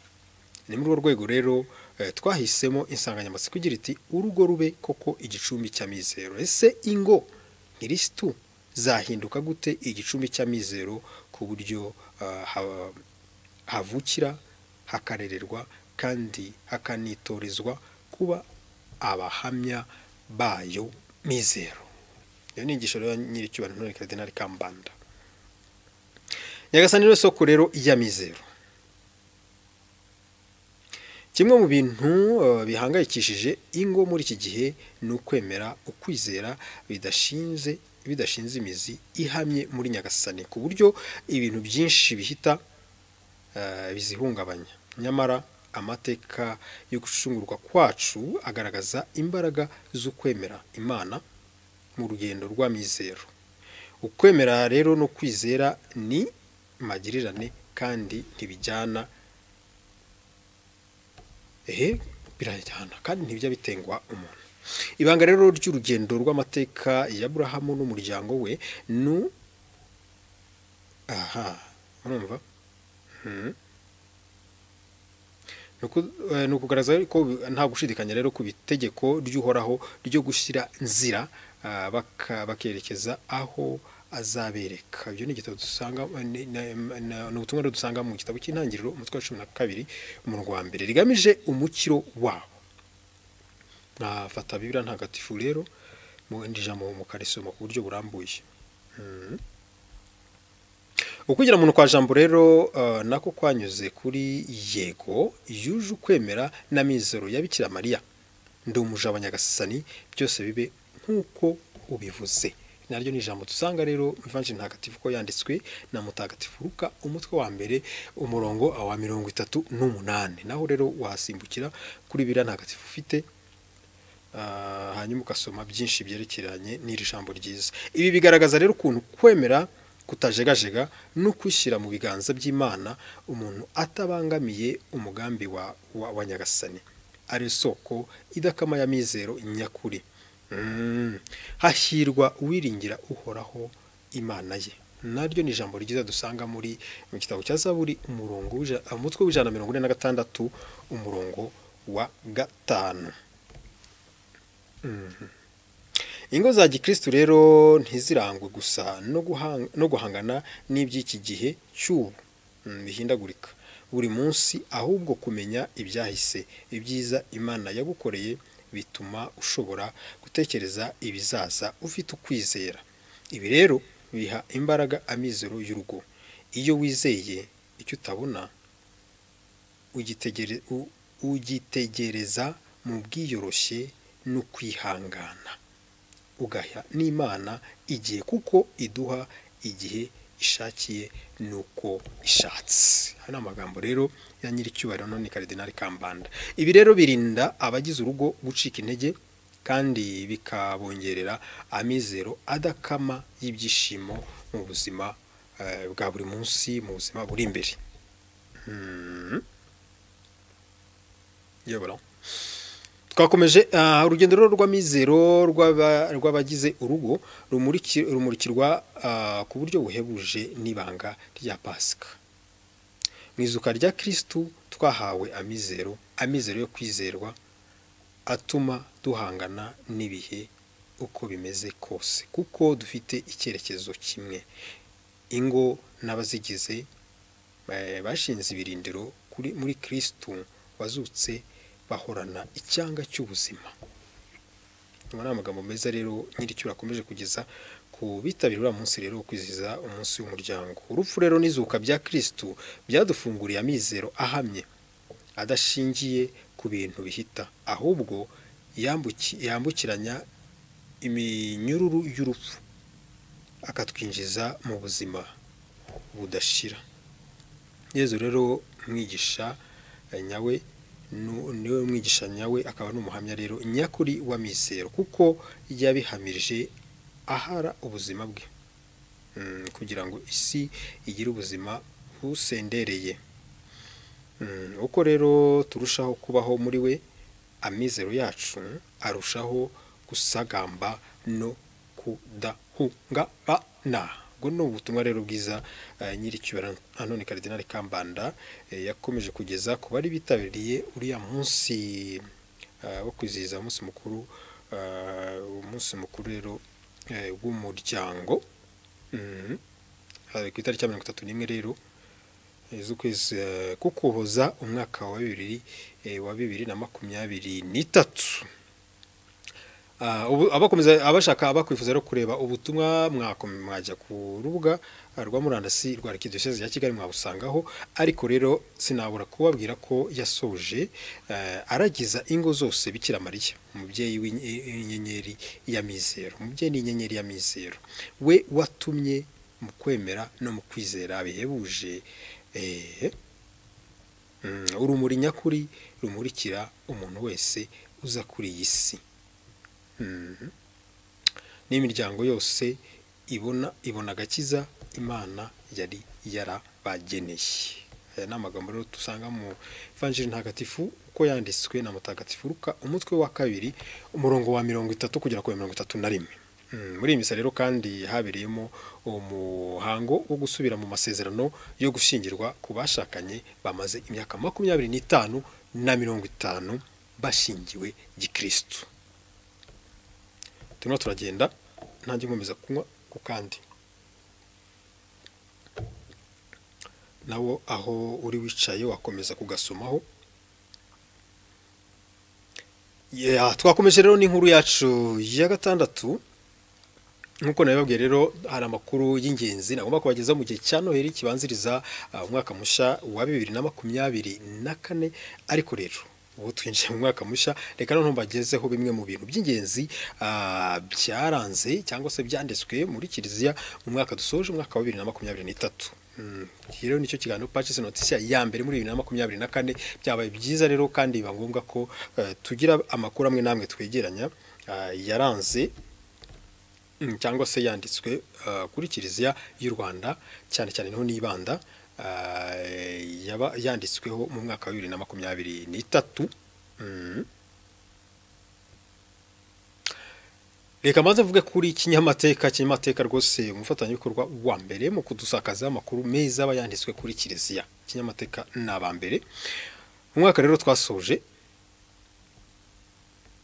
ni muri urwo rwego rero eh, twahisemo insanganyamatsiko igira iti urugo rube koko igicumbi cy'amizero ese ingo kirisitu zahinduka gute igicumbi cy'amizero ku buryo ah, ha- havukira hakarererwa kandi hakanitorezwa kuba abahamya bayo mizero iyo ni inyigisho rero nyiricyubahiro none karidinari kambanda nyagasani rero soko rero ya mizero kimwe mu bintu eh, bihangayikishije ingo muri iki gihe ni ukwemera ukwizera bidashinze bidashinze imizi ihamye muri nyagasani ku buryo ibintu byinshi bihita eh, bizihungabanya nyamara amateka yo gucungurwa kwacu agaragaza imbaraga zo kwemera imana mu rugendo rw'amizero ukwemera rero no kwizera ni magirirane kandi ntibijyana ehe birajyana kandi ntibijya bitengwa umuntu ibanga rero ry'urugendo rw'amateka ya burahamu n'umuryango we ni u- aha murumva Mhm. Ni uku- eh, ni ukugaragaza ko nta gushidikanya rero ku itegeko ry'uhoraho ryo gushyira nzira ah, baka- bakerekeza aho azabereka ibyo ni igitabo dusanga ni ni- ni- ni ubutumwa rero dusanga mu gitabo cy'intangiriro umutwe wa cumi na kabiri umurongo wa mbere rigamije umukiro wabo mwafata bibiriya ntagatifu rero mwenda ijambo mukarisoma ku buryo burambuye ukugira umuntu kwa jambo rero eh, nako kwanyuze kuri yego yuje ukwemera na mizero ya bikira mariya ndi umuja nyagasani byose bibe nk'uko ubivuze naryo ni ijambo dusanga rero mu ivanjiri ntagatifu ko yanditswe na mutagatifu ruka umutwe wa mbere umurongo wa mirongo itatu n'umunani naho rero wahasimbukira kuri biriya ntagatifu ufite Ah, hanyuma ugasoma byinshi byerekeranye n'iri jambo ryiza ibi bigaragaza rero ukuntu kwemera kutajegajega no kwishyira mu biganza by'imana umuntu atabangamiye umugambi wa, wa, wa nyagasani ari isoko idakama ya mizero nyakuri Mm. hahirwa uwiringira uhoraho imana ye naryo ni ijambo ryiza dusanga muri mu gitabo cya zaburi umurongo w'ija- umutwe w'ijana na mirongo ine na gatandatu umurongo wa gatanu ingo za gikristu rero ntizirangwe gusa no guhang- no guhangana n'iby'iki gihe cy'ubu mm, bihindagurika buri munsi ahubwo kumenya ibyahise ibyiza imana yagukoreye bituma ushobora gutekereza ibizaza ufite ukwizera ibi rero biha imbaraga amizero y'urugo iyo wizeye icyo utabona ugitegere- u- ugitegereza mu bwiyoroshye no kwihangana ugaya n'imana igihe kuko iduha igihe ishakiye nuko ishatse aya ni amagambo rero ya nyiricyubahiro none karidinari kambanda ibi rero birinda abagize urugo gucika intege kandi bikabongerera amizero adakama y'ibyishimo mu buzima eh, bwa buri munsi mu buzima buri imbere Mhm. yebora twakomeje ah, urugendo rero rw'amizero rw'aba- rw'abagize urugo rumuriki- rumurikirwa ah, ku buryo buhebuje n'ibanga rya pasika mu izuka rya kirisitu twahawe amizero amizero yo kwizerwa atuma duhangana n'ibihe uko bimeze kose kuko dufite icyerekezo kimwe ingo n'abazigize eh, bashinze ibirindiro kuri muri kirisitu wazutse bahorana icyanga cy'ubuzima aya ni amagambo meza rero nyiricyo urakomeje kugeza ku bitabira uriya munsi rero wo kwizihiza umunsi w'umuryango urupfu rero n'izuka bya kirisitu byadufunguriye amizero ahamye adashingiye ku bintu bihita ahubwo yambuki- yambukiranya iminyururu y'urupfu akatwinjiza mu buzima budashira yezu rero mwigisha eh, nyawe nu- niwe mwigisha nyawe akaba n'umuhamya rero nyakuri wa mizero kuko yabihamirije ahara ubuzima bwe Mm, kugira ngo isi igire ubuzima busendereye Mm, uko rero turushaho kubaho muri we amizero yacu arushaho gusagamba no kudahungabana ubwo ni ubutumwa rero bwiza eh, nyir'icyubahiro anone karidinali kambanda eh, yakomeje kugeza ku bari bitabiriye uriya munsi eh, wo kwizihiza umunsi mukuru eh, umunsi mukuru rero eh, w'umuryango Mhm. Eh, ku itariki ya mirongo itatu n'imwe rero eh, z'ukwezi eh, k'ukuboza umwaka wa bibiri eh, wa bibiri na makumyabiri n'itatu Ah, ubu- abakomeza abashaka abakwifuza rero kureba ubutumwa mwakome mwajya ku rubuga ah, rwa murandasi rwa arikidiyoseze ya kigali mwabusangaho ariko rero sinabura kubabwira ko yasoje eh, aragiza ingo zose bikira mariya umubyeyi w'inye- w'inyenyeri ya mizero umubyeyi ni inyenyeri ya mizero we watumye mu kwemera no mu kwizera bihebuje eh, mm, urumuri nyakuri rumurikira umuntu wese uza kuri iyi si Mhm. n'imiryango yose ibona ibona agakiza imana yari yarabageneye aya ni amagambo rero dusanga mu ivanjiri ntagatifu uko yanditswe na mutagatifu ruka umutwe wa kabiri umurongo wa mirongo itatu kugera ku wa mirongo itatu na rimwe Mm, muri iyi misa rero kandi habereyemo umuhango wo gusubira mu masezerano yo gushyingirwa ku bashakanye bamaze imyaka makumyabiri n'itanu na mirongo itanu bashingiwe gikirisitu turimo turagenda ntange nkomeza kunywa ku kandi nawo aho uri wicaye wakomeza kugasomaho Yeah, twakomeje rero n'inkuru yacu ya gatandatu nk'uko nabibabwiye rero hari amakuru y'ingenzi nagomba kubageza mu gihe cya noheli kibanziriza uh, umwaka mushya wa bibiri na makumyabiri na kane ariko rero ubu twinjiye mu mwaka mushya reka noneho mbagezeho bimwe mu bintu by'ingenzi uh, byaranze cyangwa se byanditswe muri kiliziya mu mwaka dusoje umwaka wa bibiri na makumyabiri n'itatu Mm, iki rero nicyo kiganiro Patches Notisia ya mbere muri bibiri na makumyabiri na kane byabaye byiza rero kandi biba ngombwa ko eh, tugira amakuru amwe n'amwe twegeranya ah, yaranze mm, cyangwa se yanditswe ah, kuri kiliziya y'u rwanda cyane cyane niho nibanda ah, yaba yanditsweho mu mwaka wa bibiri na makumyabiri n'itatu Mm. reka maze mvuge kuri kinyamateka kinyamateka rwose umufatanyabikorwa wa mbere mu kudusakaza amakuru meza aba yanditswe kuri kiliziya kinyamateka ni aba mbere umwaka rero twasoje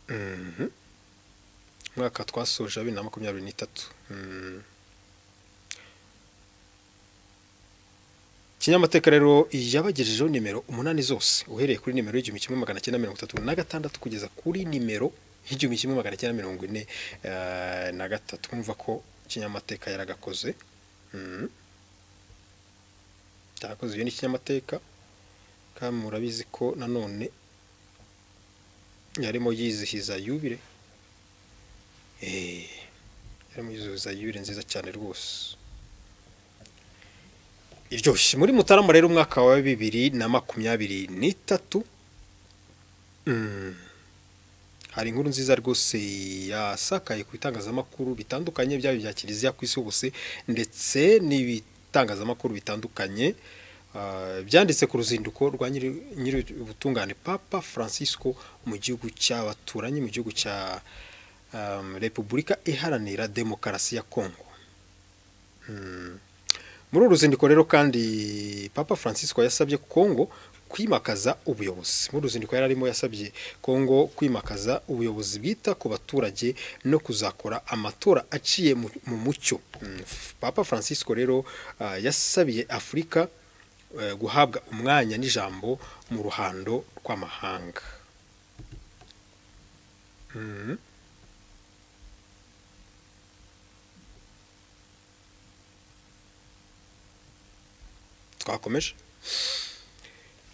Mhm. umwaka twasoje wa bibiri na makumyabiri n'itatu Mhm. kinyamateka rero yabagejejeho nimero umunani zose uhereye kuri nimero y'igihumbi kimwe magana cyenda mirongo itatu na gatandatu kugeza kuri nimero y'igihumbi kimwe magana cyenda mirongo ine eh, na gatatu mwumva ko kinyamateka yaragakoze Mhm. cyakoze iyo ni kinyamateka kandi murabizi ko nanone yarimo yizihiza yubire Eh, yarimo yizihiza yubire nziza cyane rwose iryoshye muri mutarama rero umwaka wa bibiri na makumyabiri n'itatu Mm. hari inkuru nziza rwose yasakaye ku bitangazamakuru bitandukanye byaba ibya kiliziya ku isi hose ndetse n'ibitangazamakuru bitandukanye ah, byanditse ku ruzinduko rwa nyiri- nyiri ubutungane papa francisco mu gihugu cy'abaturanyi mu gihugu cya um, repubulika iharanira demokarasi ya kongo Mm. muri uru ruzinduko rero kandi papa francisco yasabye kongo kwimakaza ubuyobozi muri uru ruzinduko yari arimo yasabye kongo kwimakaza ubuyobozi bwita ku baturage no kuzakora amatora aciye mu, mu mucyo Mm, F- papa francisco rero ah, yasabiye afurika eh, guhabwa umwanya n'ijambo mu ruhando rw'amahanga Mhm. twakomeje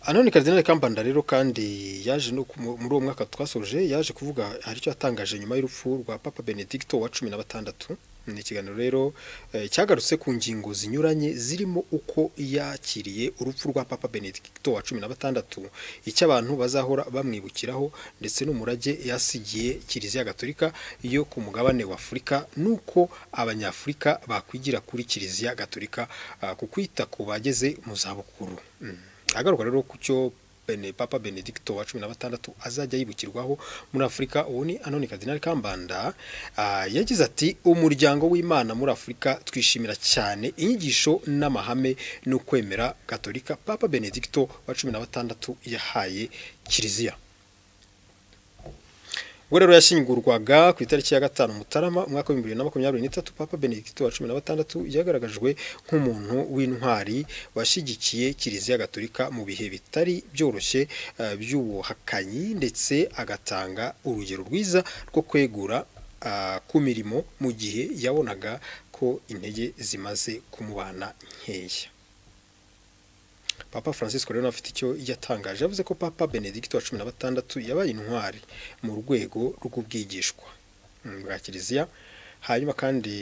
anone karidinali kambanda rero kandi yaje no ku- mu- muri uwo mwaka twasoje yaje kuvuga hari icyo yatangaje nyuma y'urupfu rwa papa benedicto wa cumi na batandatu ni ikiganiro rero eh, cyagarutse ku ngingo zinyuranye zirimo uko yakiriye urupfu rwa papa benedicto wa cumi na batandatu icyo abantu bazahora bamwibukiraho ndetse n'umurage yasigiye kiliziya gatolika yo ku mugabane wa afurika n'uko abanyafurika bakwigira kuri kiliziya gatolika ah, ku kwita ku bageze mu zabukuru Mm. agaruka rero ku cyo Bene- papa benedicto wa cumi na batandatu azajya yibukirwaho muri afurika uwo ni anoni kadinari kambanda Ah, yagize ati umuryango w'imana muri afurika twishimira cyane inyigisho n'amahame no kwemera gatolika papa benedicto wa cumi na batandatu yahaye kiliziya ubwo rero yashyingurwaga ku itariki ya gatanu mutarama umwaka w'ibihumbi bibiri na makumyabiri n'itatu papa benedicto wa cumi na batandatu yagaragajwe nk'umuntu w'intwari washyigikiye kiliziya gatolika mu bihe bitari byoroshye eh, by'ubuhakanyi ndetse agatanga urugero rwiza rwo kwegura ah, ku mirimo mu gihe yabonaga ko intege zimaze kumubana nkeya papa francisco rero afite icyo yatangaje yavuze ko papa benedicto wa cumi na batandatu yabaye intwari mu rwego rw'ubwigishwa mm, bwa kiliziya hanyuma kandi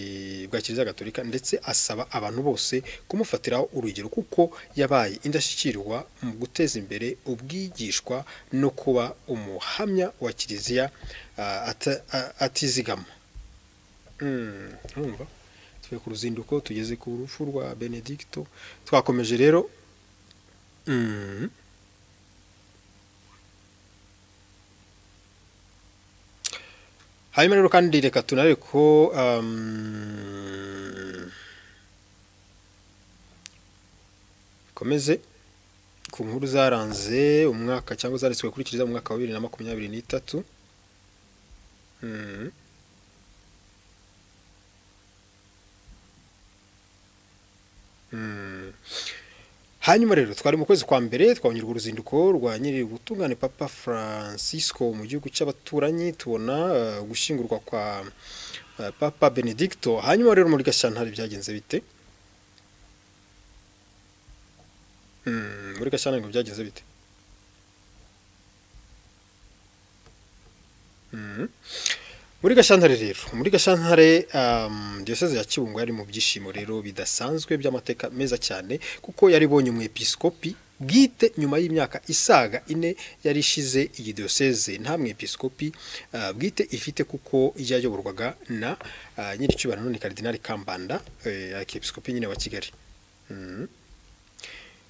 bwa kiliziya gatolika ndetse asaba abantu bose kumufatiraho urugero kuko yabaye indashyikirwa mu guteza imbere ubwigishwa no kuba umuhamya wa kiliziya ah, ata- ah, atizigama Mm, urumva tuvuye ku ruzinduko tugeze ku rupfu rwa benedicto twakomeje rero Mm. hanyuma rero kandi reka tunare ko um, komeze ku nkuru zaranze umwaka cyangwa zanditswe kuri kiliziya mu mwaka wa bibiri na makumyabiri n'itatu Mm. Mm. hanyuma rero twari mu kwezi kwa mbere twabonye uruzinduko rwa nyiri ubutungane papa francisco mu gihugu cy'abaturanyi tubona eh, gushyingurwa kwa eh, papa benedicto hanyuma rero muri gashyantare byagenze bite Mm, muri gashyantare ngo byagenze bite Mm. muri gashyantare rero muri gashyantare um, diyoseze ya kibungo yari mu byishimo rero bidasanzwe by'amateka meza cyane kuko yari ibonye umwepiskopi bwite nyuma y'imyaka isaga ine yari ishize iyi diyoseze nta mwepiskopi uh, bwite ifite kuko yayoborwaga na uh, nyir'icyubahiro none karidinali kambanda uh, episkopi nyine wa kigali mm.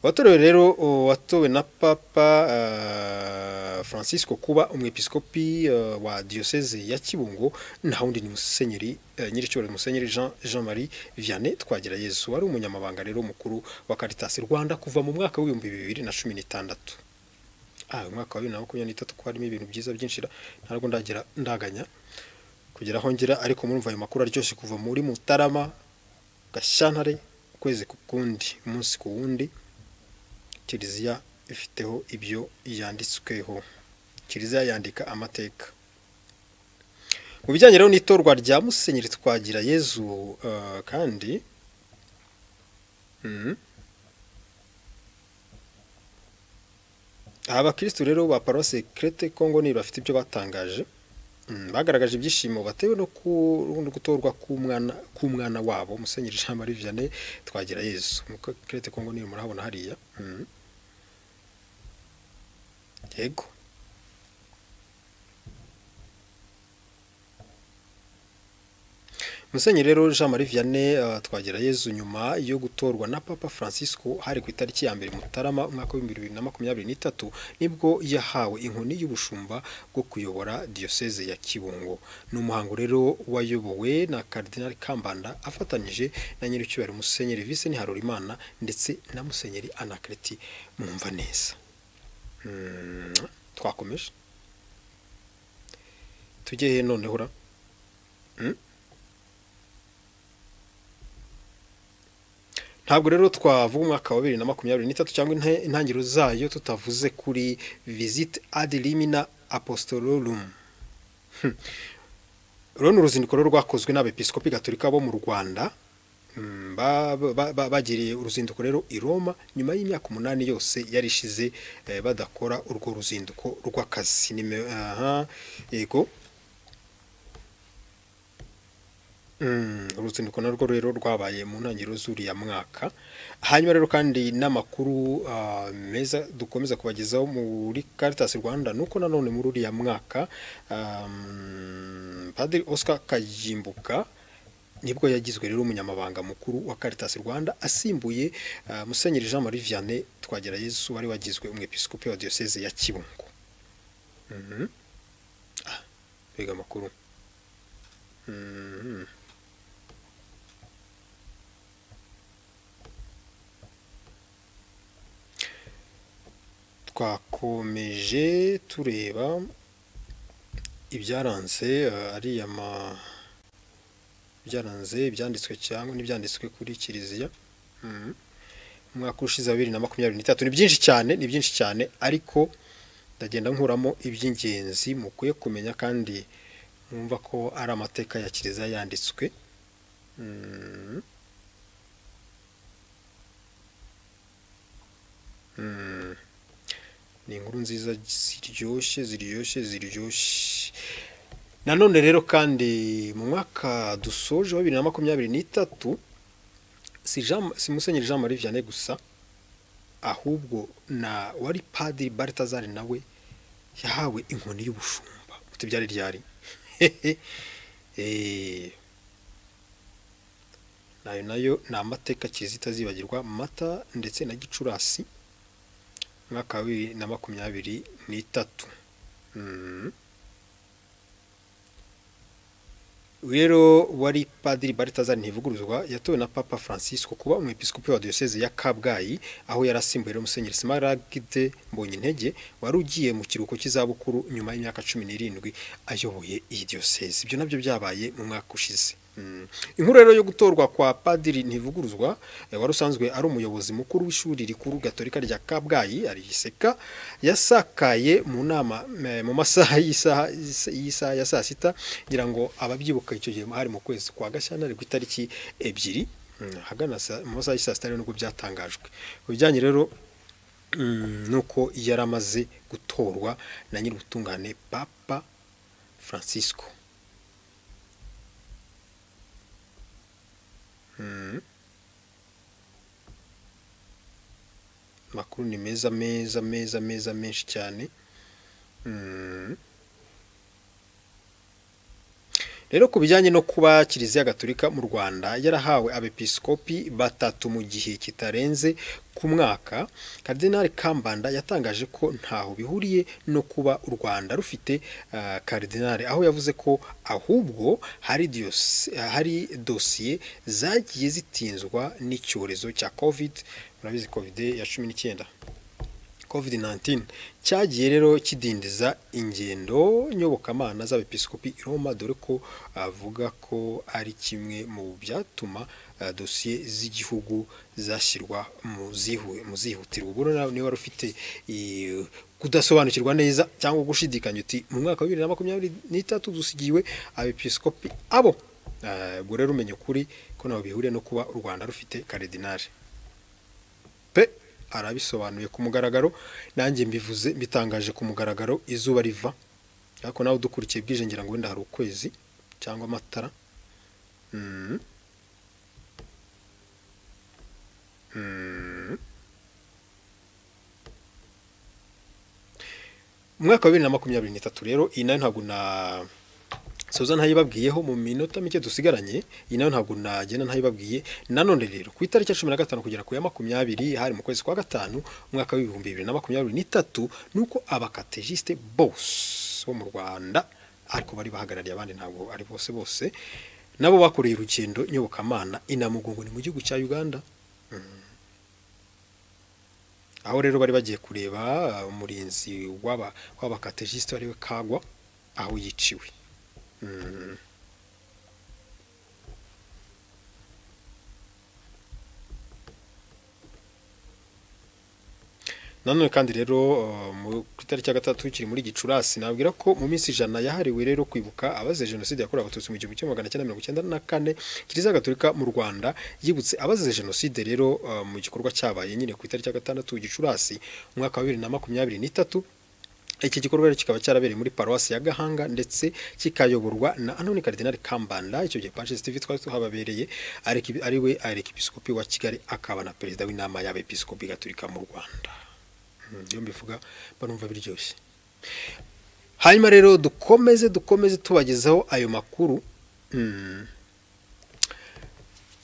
watorewe rero o, watowe na papa uh, francisco kuba umwepiskopi uh, wa diyoseze ya kibungo nta wundi ni musenyeri uh, nyiricyubahiro musenyeri jean, jean marie vianney twagira yesu wari umunyamabanga rero mukuru wa caritas rwanda kuva mu mwaka w'ibihumbi bibiri na cumi n'itandatu ah, umwaka wa bibiri na makumyabiri n'itatu ko harimo ibintu byiza byinshi ra- ntabwo ndagira ndaganya kugira aho ngera ariko murumva ayo makuru aryoshye kuva muri mutarama gashyantare ukwezi ku kundi umunsi ku wundi kiliziya ifiteho ibyo yanditsweho kiliziya yandika amateka mu bijyanye rero n'itorwa rya musenyeri twagira yezu eh, kandi mhm. aha abakirisitu rero ba paruwasi kerete kongo ni bafite ibyo batangaje Mm, bagaragaje ibyishimo batewe no ku- no gutorwa k'umwana k'umwana wabo musenyeri jean marie vianney twagira yesu kerete kongo niyo murahabona hariya Mm. yego musenyeri rero jean marie vianney eh, twagira yezu nyuma yo gutorwa na papa francisco hari ku itariki ya mbere mutarama umwaka w'ibihumbi bibiri na makumyabiri n'itatu nibwo yahawe inkoni y'ubushumba bwo kuyobora diyoseze ya kibungo ni umuhango rero wayobowe na karidinali kambanda afatanyije na nyir'icyubahiro musenyeri vice niharurimana ndetse na musenyeri anakreti mwumva neza Mm, twakomeje tujye he noneho ra Mm? ntabwo rero twavuga umwaka wa bibiri na makumyabiri n'itatu cyangwa inte- intangiriro zayo tutavuze kuri visite ad limina apostolorum Hmm. uru ni uruzinduko rero rwakozwe n'abepiskopi gatolika bo mu rwanda Mm, ba- ba- ba- bagiriye uruzinduko rero i roma nyuma y'imyaka umunani yose yari ishize eh, badakora urwo ruzinduko rw'akazi Nime- aha, yego uruzinduko narwo rero rwabaye mu ntangiriro z'uriya mwaka hanyuma rero kandi n'amakuru ah, meza dukomeza kubagezaho muri Caritas Rwanda nuko nanone muri uriya mwaka um, Padiri Oscar Kajimbuka nibwo yagizwe rero umunyamabanga mukuru wa Caritas Rwanda asimbuye ah, Musenyeri Jean Marie Vianney Twagirayezu wari wagizwe umwepiskopi wa Diocese ya Kibungo Mhm. Ah, mbega amakuru Mhm. twakomeje tureba ibyaranze eh, ariya ma byaranze ibyanditswe cyangwa n'ibyanditswe kuri kiliziya Mhm. umwaka ushize wa bibiri na makumyabiri n'itatu ni byinshi cyane ni byinshi cyane ariko ndagenda nkuramo iby'ingenzi mukwiye kumenya kandi mwumva ko ari amateka ya kiliziya yanditswe Mhm. Mhm. ni inkuru nziza ziryoshye ziryoshye ziryoshye nanone rero kandi mu mwaka dusoje wa bibiri na makumyabiri n'itatu si Jean- si musenyeri jean marie vianney gusa ahubwo na wari padiri baritazari nawe yahawe inkoni y'ubushumba utubyari ryari Eh, nayo nayo ni amateka kiliziya itazibagirwa mata ndetse na gicurasi mwaka wa bibiri na makumyabiri n'itatu Mhm. rero wari padiri baritazari ntivuguruzwa yatowe na papa francisco kuba umwepiskopi wa diyoseze ya kabgayi aho yari asimbuye rero musenyeri smaragde mbonye intege wari ugiye mu kiruhuko cy'izabukuru nyuma y'imyaka cumi n'irindwi ayoboye iyi diyoseze ibyo nabyo byabaye mu mwaka ushize Mhm. inkuru rero yo gutorwa kwa padiri ntivuguruzwa eh, wari usanzwe ari umuyobozi mukuru w'ishuri rikuru gatolika rya kabgayi arigiseka yasakaye mu nama eh, mu masaha y'isaha y'isaha ya saa sita ngira ngo ababyibuka icyo gihe hari mu kwezi kwa gashyantare ku itariki ebyiri mm, hagana saa- mu masaha y'isaa sita rero nibwo byatangajwe ku bijyanye rero mm, nuko yari amaze gutorwa na nyir'ubutungane papa francisco amakuru ni meza meza meza meza menshi cyane Mm. rero ku bijyanye no kuba kiliziya gatolika mu rwanda yarahawe abepiskopi batatu mu gihe kitarenze ku mwaka karidinali kambanda yatangaje ko ntaho bihuriye no kuba u rwanda rufite ah, karidinali aho yavuze ko ahubwo hari diyos- hari dosiye zagiye zitinzwa n'icyorezo cya covid murabizi covid ya cumi n'icyenda covid-19 cyagiye rero kidindiza ingendo nyobokamana z'abepiskopi i Roma dore ko avuga ko ari kimwe mu byatuma ah, dosiye z'igihugu zashyirwa mu zihu- mu zihutirwa ubwo rero niba wari ufite eh, kudasobanukirwa neza cyangwa gushidikanya uti mu mwaka wa bibiri na makumyabiri n'itatu dusigiwe abepiskopi abo Ah, ubwo rero umenya ukuri ko ntaho bihuriye no kuba u rwanda rufite karidinari pe arabisobanuye ku mugaragaro nanjye mbivuze mbitangaje ku mugaragaro izuba riva ariko nawe udukurikiye bwije ngira ngo wenda hari ukwezi cyangwa amatara Mhm. Mhm. umwaka wa bibiri na makumyabiri n'itatu rero iyi nayo ntabwo na soza ntayibabwiyeho mu minota mike dusigaranye iyi nayo ntabwo nagenda ntayibabwiye nanone rero ku itariki ya cumi na gatanu kugera ku ya makumyabiri hari mu kwezi kwa gatanu umwaka w'ibihumbi bibiri na makumyabiri n'itatu nuko abakatejisite bose bo mu rwanda ariko bari bahagarariye abandi ntabwo ari bose bose nabo bakoreye urugendo nyobokamana inamugongo ni mu gihugu cya uganda aho rero bari bagiye kureba uh, umurinzi w'aba- w'abakatejisite ariwe kagwa aho yiciwe Mm. nanone kandi rero uh, mu- ku itariki ya gatatu kiri muri gicurasi nabwira ko mu minsi ijana yahariwe rero kwibuka abazize jenoside yakorewe abatutsi mu gihumbi kimwe magana cyenda mirongo icyenda na kane kiliziya gatolika mu rwanda yibutse abazize jenoside rero uh, mu gikorwa cyabaye nyine ku itariki ya gatandatu gicurasi umwaka wa bibiri na makumyabiri n'itatu iki gikorwa kikaba cyarabereye muri paruwasi ya gahanga ndetse kikayoborwa na anoni karidinari kambanda icyo gihe pacis tv twari tuhababereye ari we arekipisikopi wa kigali akaba na perezida w'inama y'abepiskopi gaturika mu rwanda iyo mbivuga barumva biryoshye hanyuma rero dukomeze dukomeze tubagezaho ayo makuru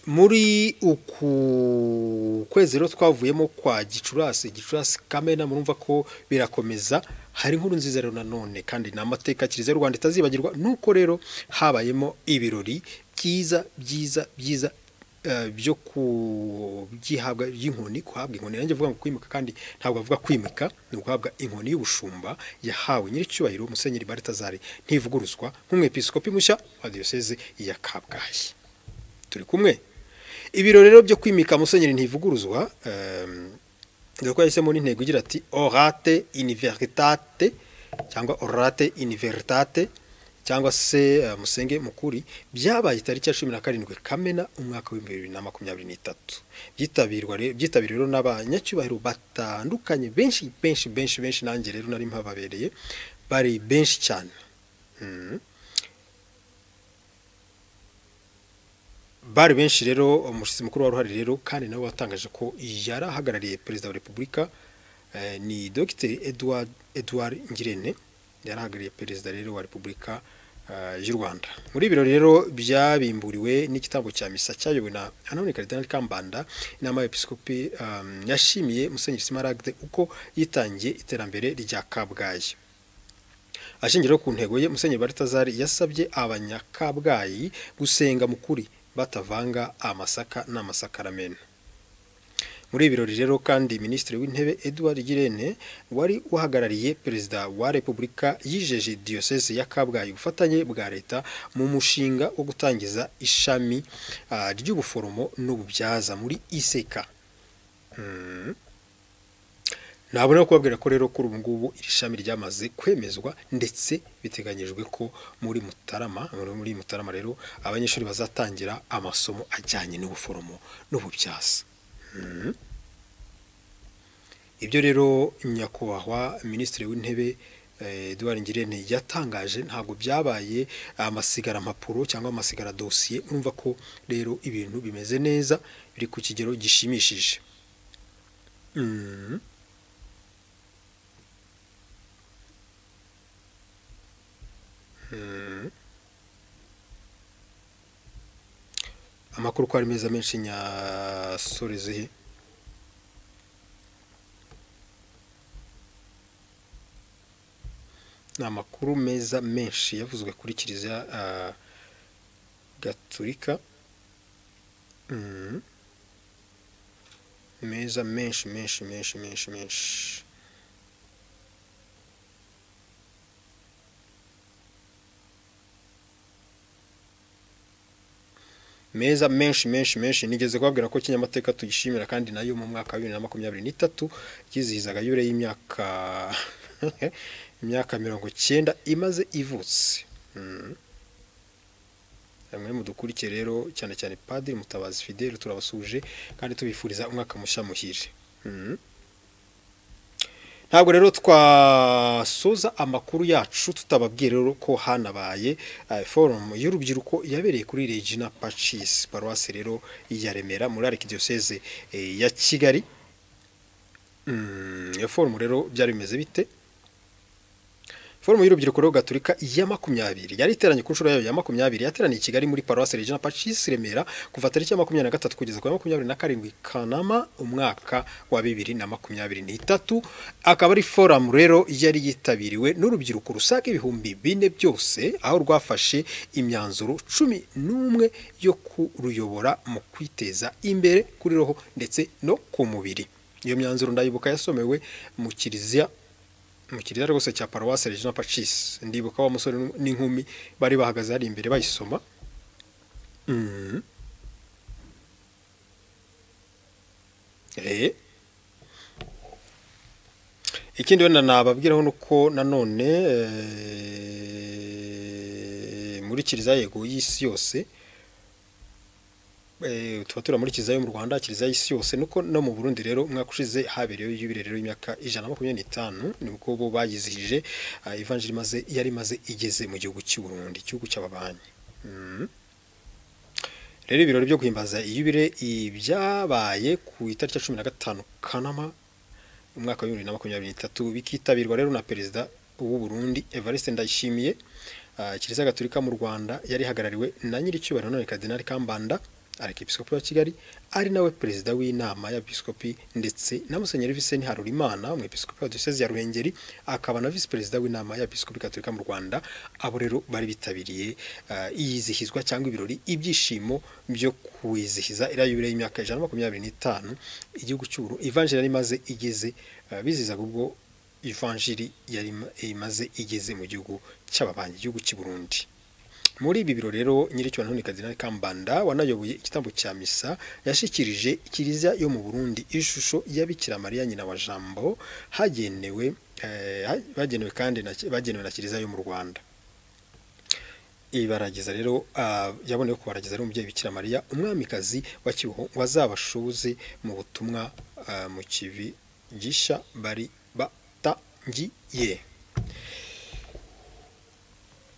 muri uku kwezi rero twavuyemo kwa gicurasi gicurasi kamena murumva ko birakomeza hari inkuru nziza rero nanone kandi ni amateka kiliziya y'u rwanda itazibagirwa nuko rero habayemo ibirori byiza byiza byiza byo kubyihabwa by'inkoni guhabwa inkoni nanjye avuga ngo kwimika kandi ntabwo avuga kwimika ni uguhabwa inkoni y'ubushumba yahawe nyir'icyubahiro musenyeri baritazari ntivuguruzwa nk'umwepiskopi mushya wa diyoseze ya kabgayi turi kumwe ibirori rero byo kwimika musenyeri ntivuguruzwa dore ko yahisemo n'intego igira ati orate iniveritate cyangwa orate iniveritate cyangwa se musenge mukuri byabaye itariki ya cumi na karindwi kamena umwaka w'ibihumbi bibiri na makumyabiri n'itatu byitabiriwe n'abanyacyubahiro batandukanye benshi benshi benshi benshi nanjye rero nari mpababereye bari benshi cyane bari benshi rero umushyitsi mukuru wa ruhare rero kandi nabo batangaje ko yari ahagarariye perezida wa repubulika ni dogiteri eduard eduard ngirente yari ahagarariye perezida rero wa repubulika y'u rwanda muri ibirori rero byabimburiwe n'igitambo cya misa cyayobowe na anone karidinali kambanda inama y'episikopi yashimiye musenyeri simaragde uko yitangiye iterambere rya kabgayi ashingiraho ku ntego ye musenyeri baritazari yasabye abanyakabgayi gusenga mukuri batavanga amasaka n'amasakaramentu muri ibirori rero kandi minisitiri w'intebe eduard girene wari uhagarariye perezida wa repubulika yijeje diyoseze ya kabgayi ubufatanye bwa leta mu mushinga wo gutangiza ishami ry'ubuforomo n'ububyaza muri iseka ntabona kubabwira ko rero kuri ubu ngubu iri shami ryamaze kwemezwa ndetse biteganyijwe ko muri mutarama muri mutarama rero abanyeshuri bazatangira amasomo ajyanye n'ubuforomo n'ububyaza ibyo rero nyakubahwa minisitiri w'intebe Eduard Ngirente yatangaje ntabwo byabaye amasigara mpapuro cyangwa amasigara dosiye urumva ko rero ibintu bimeze neza biri ku kigero gishimishije amakuru uko ari meza menshi nyasorezehe ni amakuru meza menshi yavuzwe kuri kiliziya gaturika meza menshi menshi menshi menshi menshi meza menshi menshi menshi nigeze kubabwira ko kinyamateka tuyishimira kandi nayo mu mwaka wa bibiri na makumyabiri n'itatu yizihizaga yure y'imyaka imyaka mirongo cyenda imaze ivutse bamwe mu dukurikiye rero cyane cyane padiri mutabazi fidele turabasuje kandi tubifuriza umwaka mushya muhire ntabwo rero twasoza amakuru yacu tutababwiye rero ko hanabaye forumu y'urubyiruko yabereye kuri regina pacisi paruwasi rero ya remera muri arikidiyoseze ya kigali iyo forumu rero byari bimeze bite forumu y'urubyiruko rero gaturika ya makumyabiri yari iteranye ku nshuro yayo ya makumyabiri yateraniye i kigali muri paruwasi regina pacisi remera kuva tariki ya makumyabiri na gatatu kugeza ku ya makumyabiri na karindwi kanama umwaka wa bibiri na makumyabiri n'itatu akaba ari forumu rero yari yitabiriwe n'urubyiruko rusaga ibihumbi bine byose aho rwafashe imyanzuro cumi n'umwe yo kuruyobora mu kwiteza imbere kuri roho ndetse no ku mubiri iyo myanzuro ndayibuka yasomewe mu kiliziya mu kiriya rwose cya paruwasi regina pacisi ndibuka wa musore n'inkumi bari bahagaze hari imbere bayisoma ikindi wenda nababwiraho ni uko nanone muri kiriziya yego y'isi yose eh, tuba turamurikiza yo mu Rwanda kiliziya y'isi yose nuko no mu Burundi rero umwaka ushize habereyeho yubile rero y'imyaka 125 nibwo bo bagizihije ah, evanjiri maze yari maze igeze mu gihugu cy'u Burundi igihugu cy'ababanyi Mhm. rero ibirori byo guhimbaza iyubile ibyabaye ku itariki ya 15 Kanama umwaka wa 2023 bikitabirwa rero na perezida w'u Burundi Evariste Ndayishimiye ah, Kiliziya Gatolika mu Rwanda yari ihagarariwe na nyiricyubahiro none Kardinali Kambanda Arkipiskopi wa Kigali ari nawe perezida w'inama y'abepiskopi ndetse na Musenyeri Vincent Harurimana umwepiskopi wa Diocese ya Ruhengeri akaba na visi perezida w'inama y'abepiskopi Gatolika mu Rwanda abo rero bari bitabiriye ah, iyizihizwa cyangwa ibirori ibyishimo byo kwizihiza iriya yubile y'imyaka 125 igihugu cy'uru Evanjiri yari imaze igeze ah, bizihizaga ubwo ivanjiri yari ima- imaze igeze mu gihugu cy'ababanyi igihugu cy'i Burundi muri ibi biro rero nyiricyo none Kardinal Kambanda wanayoboye igitambo cya misa yashikirije kiliziya yo mu Burundi ishusho ya Bikira Mariya nyina wa Jambo hagenewe eh, ha- bagenewe kandi na, bagenewe na kiliziya yo mu Rwanda ibarageza rero ah, yaboneyeho kubarageza ari umubyeyi bikira mariya umwamikazi wa kiboho wazabashuze mu butumwa ah, mu kivi gishya bari batangiye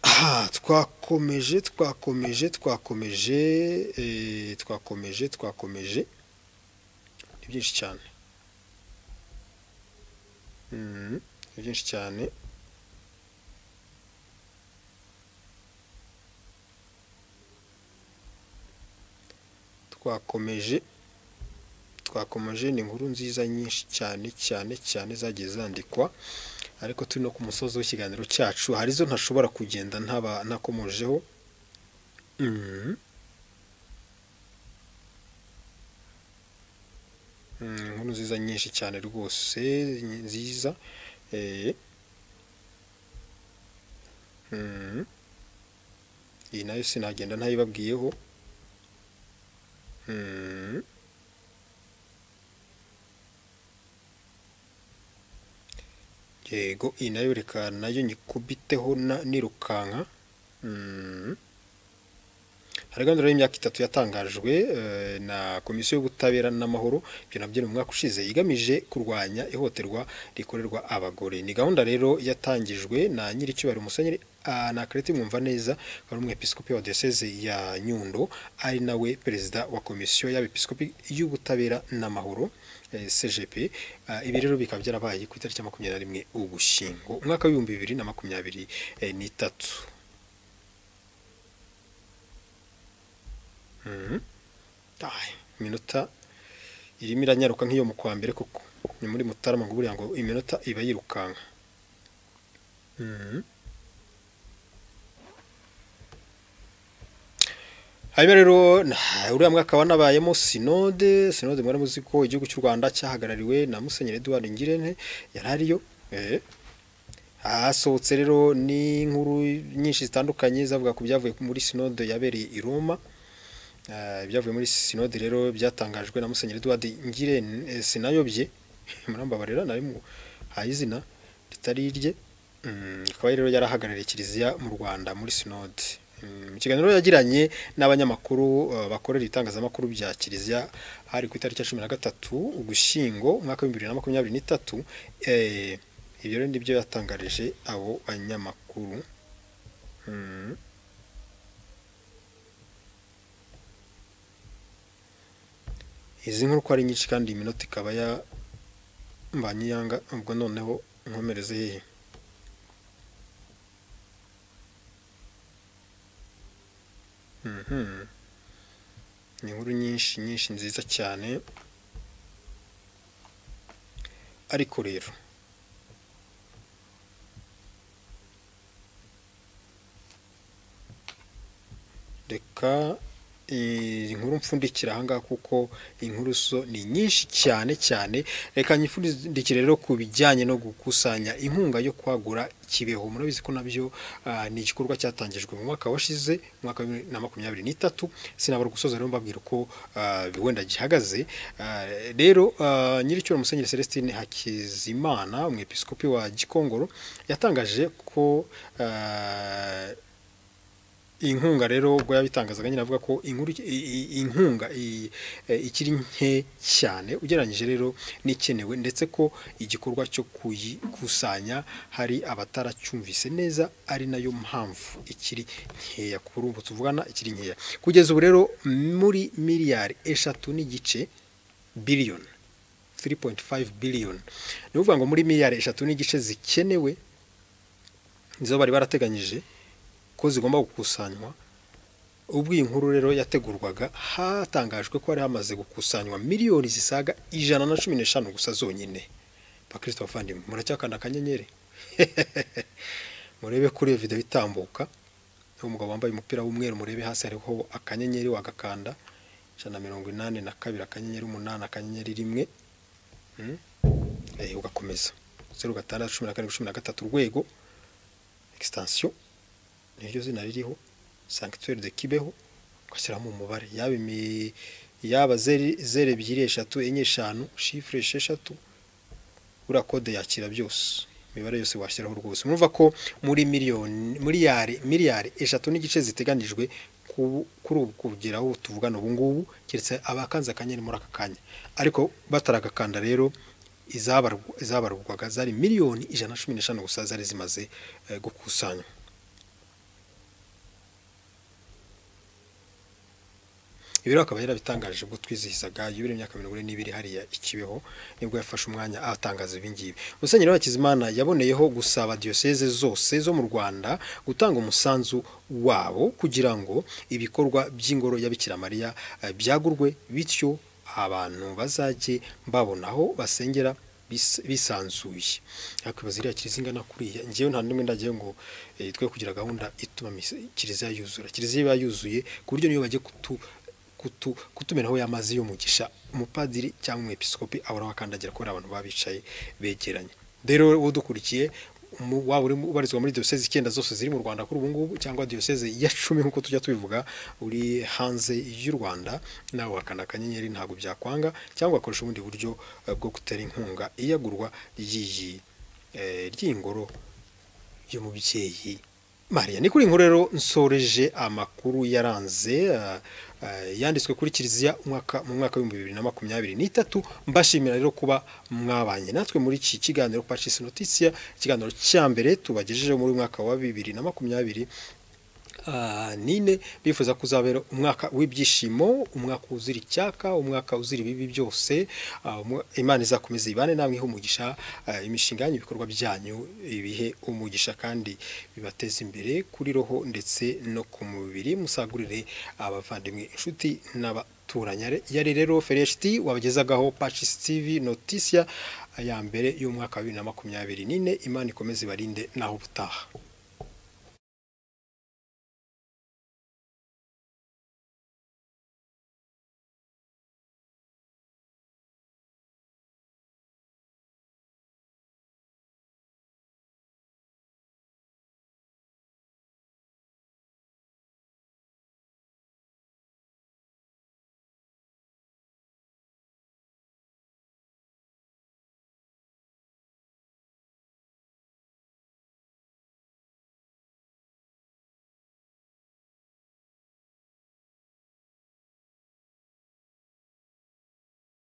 Ah, twakomeje twakomeje twakomeje eh, twakomeje twakomeje ni byinshi cyane Mhm, ni byinshi cyane twakomeje twakomeje ni inkuru nziza nyinshi cyane cyane cyane zagiye zandikwa ariko turi no ku musozi w'ikiganiro cyacu hari zo ntashobora kugenda ntaba ntakomojeho Mhm. Mm, inkuru nziza nyinshi cyane rwose ni nziza Eh. Mhm. iyi nayo sinagenda ntayibabwiyeho Mhm. yego iyi nayo reka nayo nyikubiteho na- nirukanka Mm. hari gahunda rero y'imyaka itatu yatangajwe eh, na komisiyo y'ubutabera n'amahoro ibyo nabyo ni mu mwaka ushize igamije kurwanya ihohoterwa rikorerwa abagore ni gahunda rero yatangijwe na nyiricyubahiro musenyeri ah, na kareti mwumva neza wari umwepiskopi wa diyoseze ya nyundo ari nawe perezida wa komisiyo y'abepiskopi y'ubutabera n'amahoro eh, cgp Ah, ibi rero bikaba byarabaye ku itariki ya makumyabiri na rimwe ugushyingo umwaka w'ibihumbi bibiri na makumyabiri eh, n'itatu Mhm. Ai, iminota irimo iranyaruka nk'iyo mu kwa mbere kuko ni muri mutarama ngo buriya ngo iminota iba yirukanka Mhm. hanyuma rero na- uriya mwaka wanabayemo sinode sinode mwari muzi ko igihugu cy'u rwanda cyahagarariwe na musenyeri eduard ngirente yari ariyo eh. hasohotse rero n'inkuru nyinshi zitandukanye zavuga ku byavuye muri sinode yabereye i roma Eh, ibyavuye muri sinode rero byatangajwe na musenyeri Edward Ngire sinayobye murambabarira nari mu haye izina ritari irye Mm, akaba rero yarahagarariye kiliziya mu Rwanda muri sinode Mm, mu kiganiro yagiranye n'abanyamakuru eh, bakorera itangazamakuru bya kiliziya hari ku itariki ya cumi na gatatu ugushyingo umwaka w'ibihumbi bibiri na makumyabiri n'itatu Eh, ibyo rero nibyo yatangarije abo banyamakuru Mm. izi nkuru ko ari nyinshi kandi iyi minota ikaba yambanye yanga ubwo noneho nkomereze hehe Mhm. ni inkuru nyinshi nyinshi nziza cyane ariko rero reka eh, inkuru mfundikira ahangaha kuko inkuru zo ni nyinshi cyane cyane reka nyifundikire rero ku bijyanye no gukusanya inkunga yo kwagura kibeho murabizi ko nabyo ah, ni igikorwa cyatangijwe mu mwaka washize mu mwaka wa bibiri na makumyabiri n'itatu sinabura gusoza rero mbabwira uko ah, wenda gihagaze Ah, rero ah, nyiricyubahiro musenyeri celestine hakizimana umwepiskopi wa gikongoro yatangaje ko ah, iyi nkunga rero ubwo yabitangazaga nyine avuga ko inkuru inkunga ikiri nke cyane ugereranyije rero n'ikenewe ndetse ko igikorwa cyo kuyikusanya hari abataracyumvise neza ari nayo mpamvu ikiri nkeya kuri ubu tuvugana ikiri nkeya kugeza ubu rero muri miliyari eshatu n'igice biliyoni 3.5 biliyoni ni ukuvuga ngo muri miliyari eshatu n'igice zikenewe nizo bari barateganyije ko zigomba gukusanywa ubwo iyi nkuru rero yategurwaga hatangajwe ko hari hamaze gukusanywa miliyoni zisaga ijana na cumi n'eshanu gusa zonyine bakristo bavandimwe muracyakanda akanyenyeri murebe kuri iyo videwo itambuka umugabo wambaye umupira w'umweru murebe hasi hariho akanyenyeri wagakanda ijana na mirongo inani na kabiri akanyenyeri umunani akanyenyeri rimwe ugakomeza zeru gatandatu cumi na karindwi cumi na gatatu urwego extension niryo zina ririho sanctuaire de Kibeho ugashyiramo umubare yaba imi yaba zero ebyiri eshatu enye eshanu shifure esheshatu uriya kode yakira byose imibare yose washyiraho rwose murumva ko muri miliyoni miliyari miliyari eshatu n'igice ziteganijwe kuri ubu kugeraho tuvugana ubu ngubu keretse abakanze akanyenyeri muri aka kanya ariko bataragakanda rero izabarwaga zari miliyoni ijana na cumi n'eshanu gusa zari zimaze gukusanywa ibi rero akaba yarabitangaje ubwo twizihizaga yubile imyaka mirongo ine n'ibiri hariya ikibeho nibwo yafashe umwanya atangaza ibi ngibi musenyeri w'abakizimana yaboneyeho gusaba diyoseze zose zo mu rwanda gutanga umusanzu wabo kugira ngo ibikorwa by'ingoro ya Mariya byagurwe bityo abantu bazajye babona aho basengera bisanzuye yakwibaza iriya kiliziya ingana kuriya ngewe nta n'umwe ndagiye ngo twe kugira gahunda ituma kiliziya yuzura kiliziya iba yuzuye ku buryo niyo bajya kutu kutumeraho y'amazi y'umugisha umupadiri cyangwa umwepisikopi ahora akandagira kubera abantu baba bicaye begeranye rero udukurikiye waba uri ubarizwa muri diyoseze icyenda zose ziri mu rwanda kuri ubu ngubu cyangwa diyoseze ya cumi nk'uko tujya tubivuga uri hanze y'u rwanda nawe wakanda akanyenyeri ntabwo byakwanga cyangwa ugakoresha ubundi buryo bwo gutera inkunga iyagurwa ry'iyi ry'ingoro y'umubyeyi mariya ni kuri inkuru rero nsoreje amakuru yaranze yanditswe kuri kiliziya mu mwaka w'ibihumbi bibiri na makumyabiri n'itatu mbashimira rero kuba mwabanye natwe muri iki kiganiro pacisi notisiya ikiganiro cya mbere tubagejejeho muri mwaka wa bibiri na makumyabiri nine bifuza kuzabera umwaka w'ibyishimo umwaka uzira icyaka umwaka uzira ibibi byose imana izakomeza ibane namwe ihe umugisha imishinga yanyu ibikorwa byanyu ibihe umugisha kandi bibateze imbere kuri roho ndetse no ku mubiri musagurire abavandimwe inshuti n'aba turanyare yari rero fereshiti wabagezagaho pacisi tivi notisiya ya mbere y'umwaka wa bibiri na makumyabiri n'ine imana ikomeze ibarinde naho ubutaha